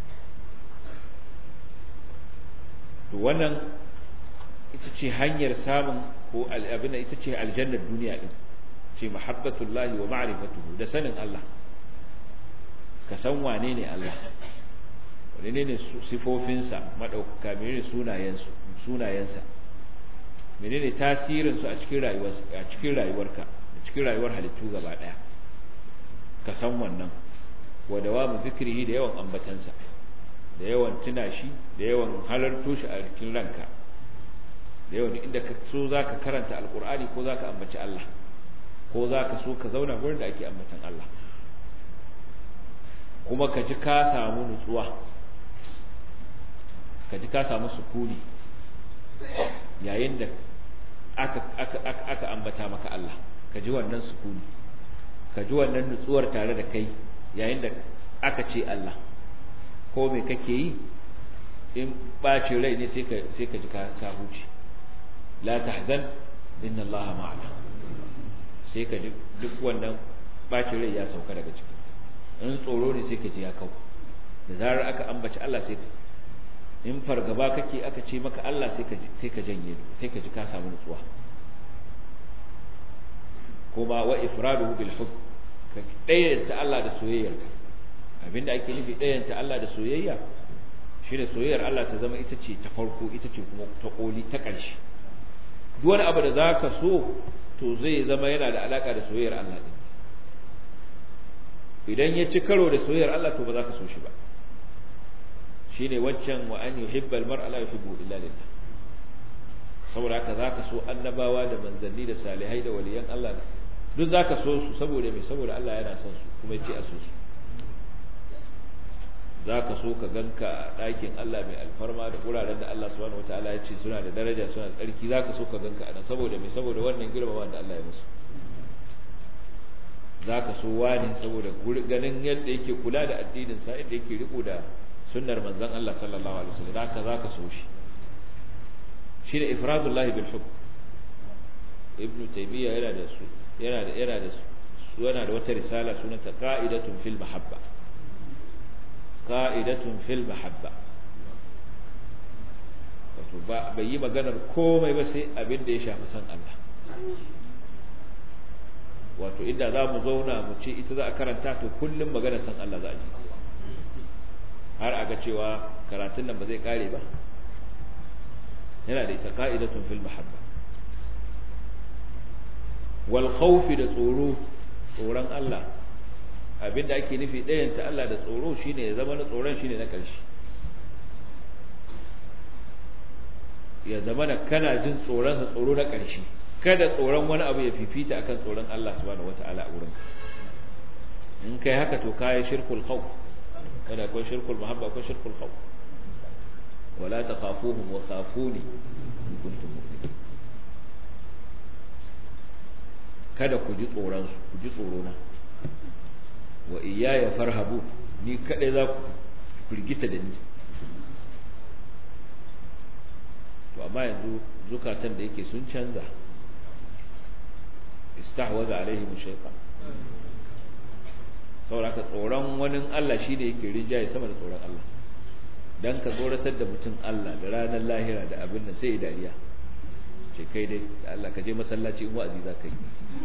[SPEAKER 2] to wannan ita ce hanyar samun ko abin da ita ce aljannar duniya din ce mahabbatullahi wa ma'rifatuhu da sanin Allah ka san wane ne Allah wane ne sifofinsa madaukaka menene sunayensu sunayensa menene tasirin su a cikin rayuwarsa a cikin rayuwarka a cikin rayuwar halittu gaba daya ka san wannan wa dawamu zikrihi da yawan ambatansa da yawan tuna shi da yawan halarto shi a cikin ranka da yawan inda ka so za ka karanta alkur'ani ko za ka ambaci Allah ko za ka so ka zauna gurin da ake ambatan Allah kuma ka ji ka samu nutsuwa ka ji ka samu sukuni yayin da aka, aka, aka, aka ambata maka Allah ka ji wannan sukuni ka ji wannan nutsuwar tare da kai yayin da aka ce Allah ko me kake yi in ɓacin rai ne sai ka ji ka huce la tahzan inna allaha ma'ana sai ka ji duk wannan ɓacin rai ya sauka daga ciki in tsoro ne sai ka ji ya kau da zarar aka ambaci Allah sai ka in fargaba kake aka ce maka Allah sai ka sai ka janye sai ka ji ka samu nutsuwa kuma wa ifraduhu bil hub ka dayyanta Allah da soyayyarka abinda ake nufi dayyanta Allah da soyayya shine soyayyar Allah ta zama ita ce ta farko ita ce kuma ta koli ta ƙarshe duk wani abu da zaka so to zai zama yana da alaka da soyayyar Allah din idan ya ci karo da soyayyar Allah to ba za ka so shi ba shine waccan wa an yuhibbal mar'a la yuhibbu illa lillah saboda haka zaka so annabawa da manzanni da salihai da waliyan Allah duk zaka so su saboda me saboda Allah yana son su kuma yace a so su zaka so ka ganka a ɗakin Allah mai alfarma da wuraren da Allah subhanahu wataala ya ce suna da daraja suna da tsarki zaka so ka ganka a nan saboda me saboda wannan girmama da Allah ya musu zaka so wani saboda ganin yadda yake kula da addinin sa yadda yake riko da sunnar manzon Allah sallallahu alaihi wasallam zaka zaka so shi shi da ifradullahi bil hukm ibn taymiya yana da su yana da yana da su yana da wata risala sunanta qa'idatun fil mahabba qa'idatun fil mahabba wato ba bai yi maganar komai ba sai abin da ya shafi san Allah wato inda za mu zauna mu ce ita za a karanta to kullum maganar san Allah za a ji har a ga cewa karatun nan ba zai kare ba yana da ita qa'idatun fil mahabba wal khawfi da tsoro tsoron Allah abinda ake nufi ɗayan ta Allah da tsoro shine ya zama na tsoron shine na ƙarshe ya zama na kana jin tsoron sa tsoro na ƙarshe kada tsoron wani abu ya fifita akan tsoron Allah subhanahu wataala a wurin in kai haka to kai shirkul khawf kada akwai shirkul mahabba akwai shirkul khawf wala takhafuhum wa khafuni in kuntum mu'minin kada ku ji tsoron su ku ji tsoro na wa iyaya farhabu ni kadai za ku firgita da ni to amma yanzu zukatan da yake sun canza istahwaza alaihim shaytan saboda tsoron wani Allah shi ne yake rinjaye sama da tsoron Allah dan ka tsoratar da mutum Allah da ranar lahira da abin nan sai ya dariya ce kai dai da Allah ka je masallaci in wa'azi za ka yi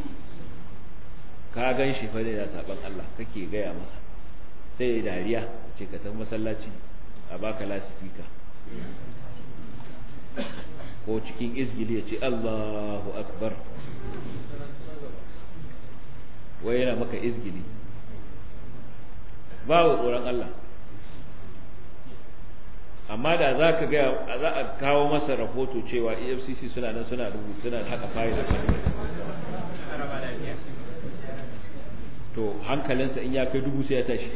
[SPEAKER 2] ka gan shi fa ne da saban Allah kake gaya masa sai ya dariya ce ka tafi masallaci a baka lasifika ko cikin izgili ya ce Allahu akbar wai yana maka izgili babu tsoron Allah amma da za ka gaya za a kawo masa rahoto cewa efcc suna nan suna rubutu suna haka fayil da to hankalinsa in ya kai dubu sai ya tashi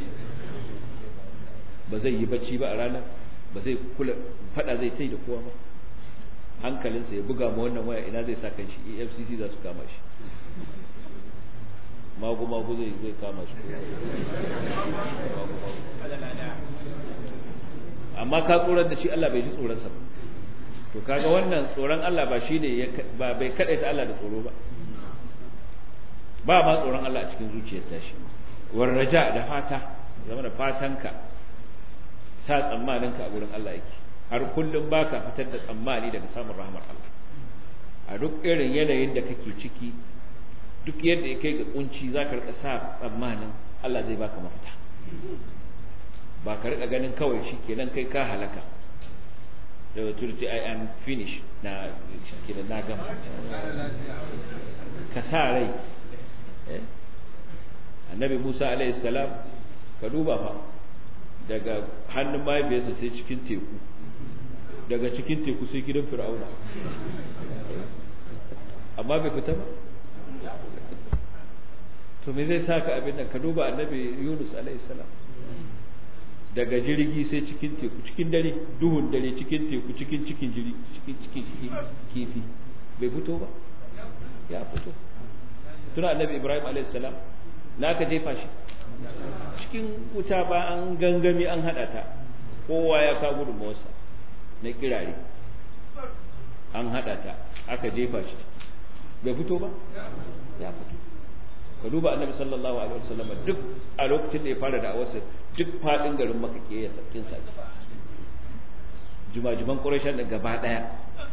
[SPEAKER 2] ba zai yi bacci ba a ranar ba zai kula fada zai tai da kowa ba hankalinsa ya buga ma wannan waya ina zai sa kan shi efcc za su kama shi magu-magu zai zai kama shi amma ka tsoron da shi Allah bai ji tsoronsa ba to kaga wannan tsoron Allah ba shine ba bai kadaita Allah da tsoro ba ba ma tsoron Allah a cikin zuciyar tashi war raja da fata zama da fatanka sa tsammaninka a gurin Allah yake har kullum baka fitar da tsammani daga samun rahmar Allah a duk irin yanayin da kake ciki duk yadda ya kai ga kunci zaka rika sa tsammanin Allah zai baka mafita ba ka rika ganin kawai shikenan kai ka halaka da turci I am finished na shikenan na gama ka sa rai annabi Musa alaihi salam ka duba fa daga hannun mahaifiyarsa sai cikin teku daga cikin teku sai gidan fir'auna amma bai fita ba to me zai saka abin nan ka duba annabi Yunus alaihi salam daga jirgi sai cikin teku cikin dare duhun dare cikin teku cikin cikin jiri cikin cikin kifi bai fito ba ya fito tuna annabi Ibrahim alaihi salam na ka jefa shi cikin wuta ba an gangami an hada ta kowa ya ka gudunmawarsa na kirare an hada ta aka jefa shi bai fito ba ya fito ka duba annabi sallallahu alaihi wasallam duk a lokacin da ya fara da awarsa duk fadin garin maka ke ya sakin sa jumajuman quraishan da gaba daya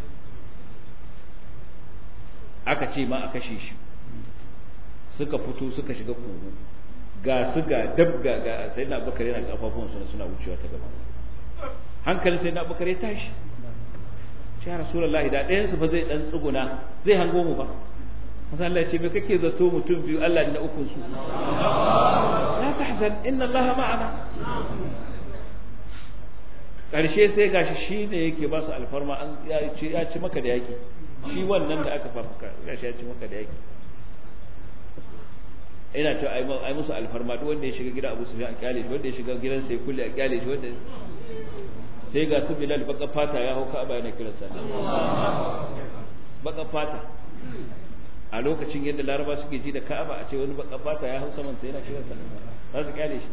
[SPEAKER 2] aka ce ma a kashe shi suka fito suka shiga kogo ga su ga dab ga ga sai na bakare yana kafafun suna suna wucewa ta gaba hankalin sai na bakare tashi ya rasulullahi da ɗayan su fa zai dan tsuguna zai hango mu ba Masu Allah ce me kake zato mutum biyu Allah ne na ukun su la tahzan inna Allah ma'ana karshe sai gashi shine yake ba su alfarma an ya ci maka da yaki shi wannan da aka fafuka gashi ya ci maka da yaki ina ta ai musu alfarma duk wanda ya shiga gida Abu Sufyan a kyale shi wanda ya shiga gidan sai kulle a kyale shi wanda sai ga su Bilal baka fata ya hauka aba yana kiran sallah baka fata a lokacin yadda Laraba suke ji da Ka'aba a ce wani baka fata ya hausa man sai yana kiran sallah za su kyale shi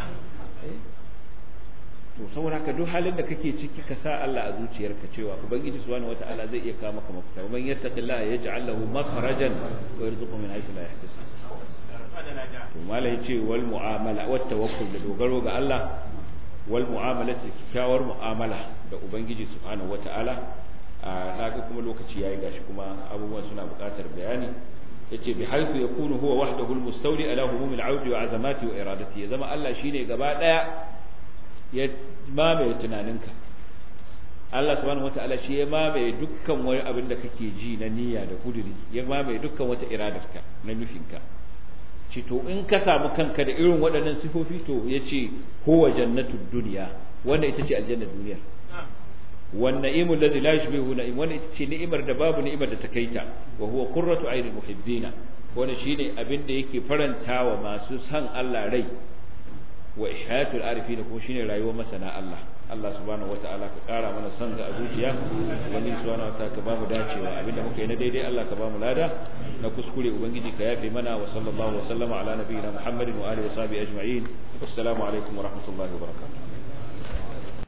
[SPEAKER 2] to saboda haka duk halin da kake ciki ka sa Allah a zuciyarka cewa ubangiji subhanahu wata'ala zai iya kawo maka mafita man yattaqillaha yaj'al lahu makhrajan wa yarzuqhu min haythu la yahtasib to mala yace wal mu'amala wat tawakkul da dogaro ga Allah wal mu'amala kyakkyawar mu'amala da ubangiji subhanahu wata'ala a naga kuma lokaci yayi gashi kuma abubuwan suna buƙatar bayani yace bi haythu yakunu huwa wahdahu al-mustawli ala humum al-'audi wa 'azamati wa iradati ya zama Allah shine gaba daya ya mamaye tunaninka Allah subhanahu wata'ala shi ya mamaye dukkan wani abin da kake ji na niyya da kuduri ya mamaye dukkan wata iradarka na nufinka ci to in ka samu kanka da irin waɗannan sifofi to yace huwa jannatud dunya wannan ita ce aljannar duniyar wan na'imul ladzi la yushbihu na'im wannan ita ce ni'imar da babu ni'imar da ta kaita wa huwa qurratu aynil muhibbina wannan shine abin da yake farantawa masu san Allah rai wa ihyatul arifin kuma shine rayuwar masana Allah Allah subhanahu wataala ka kara mana son ga zuciya ubangiji subhanahu wataala ka bamu dacewa abinda muka yi na daidai Allah ka bamu lada na kuskure ubangiji ka yafe mana wa sallallahu wa sallama ala nabiyina Muhammadin wa alihi wa sahbihi ajma'in assalamu alaikum wa rahmatullahi wa barakatuh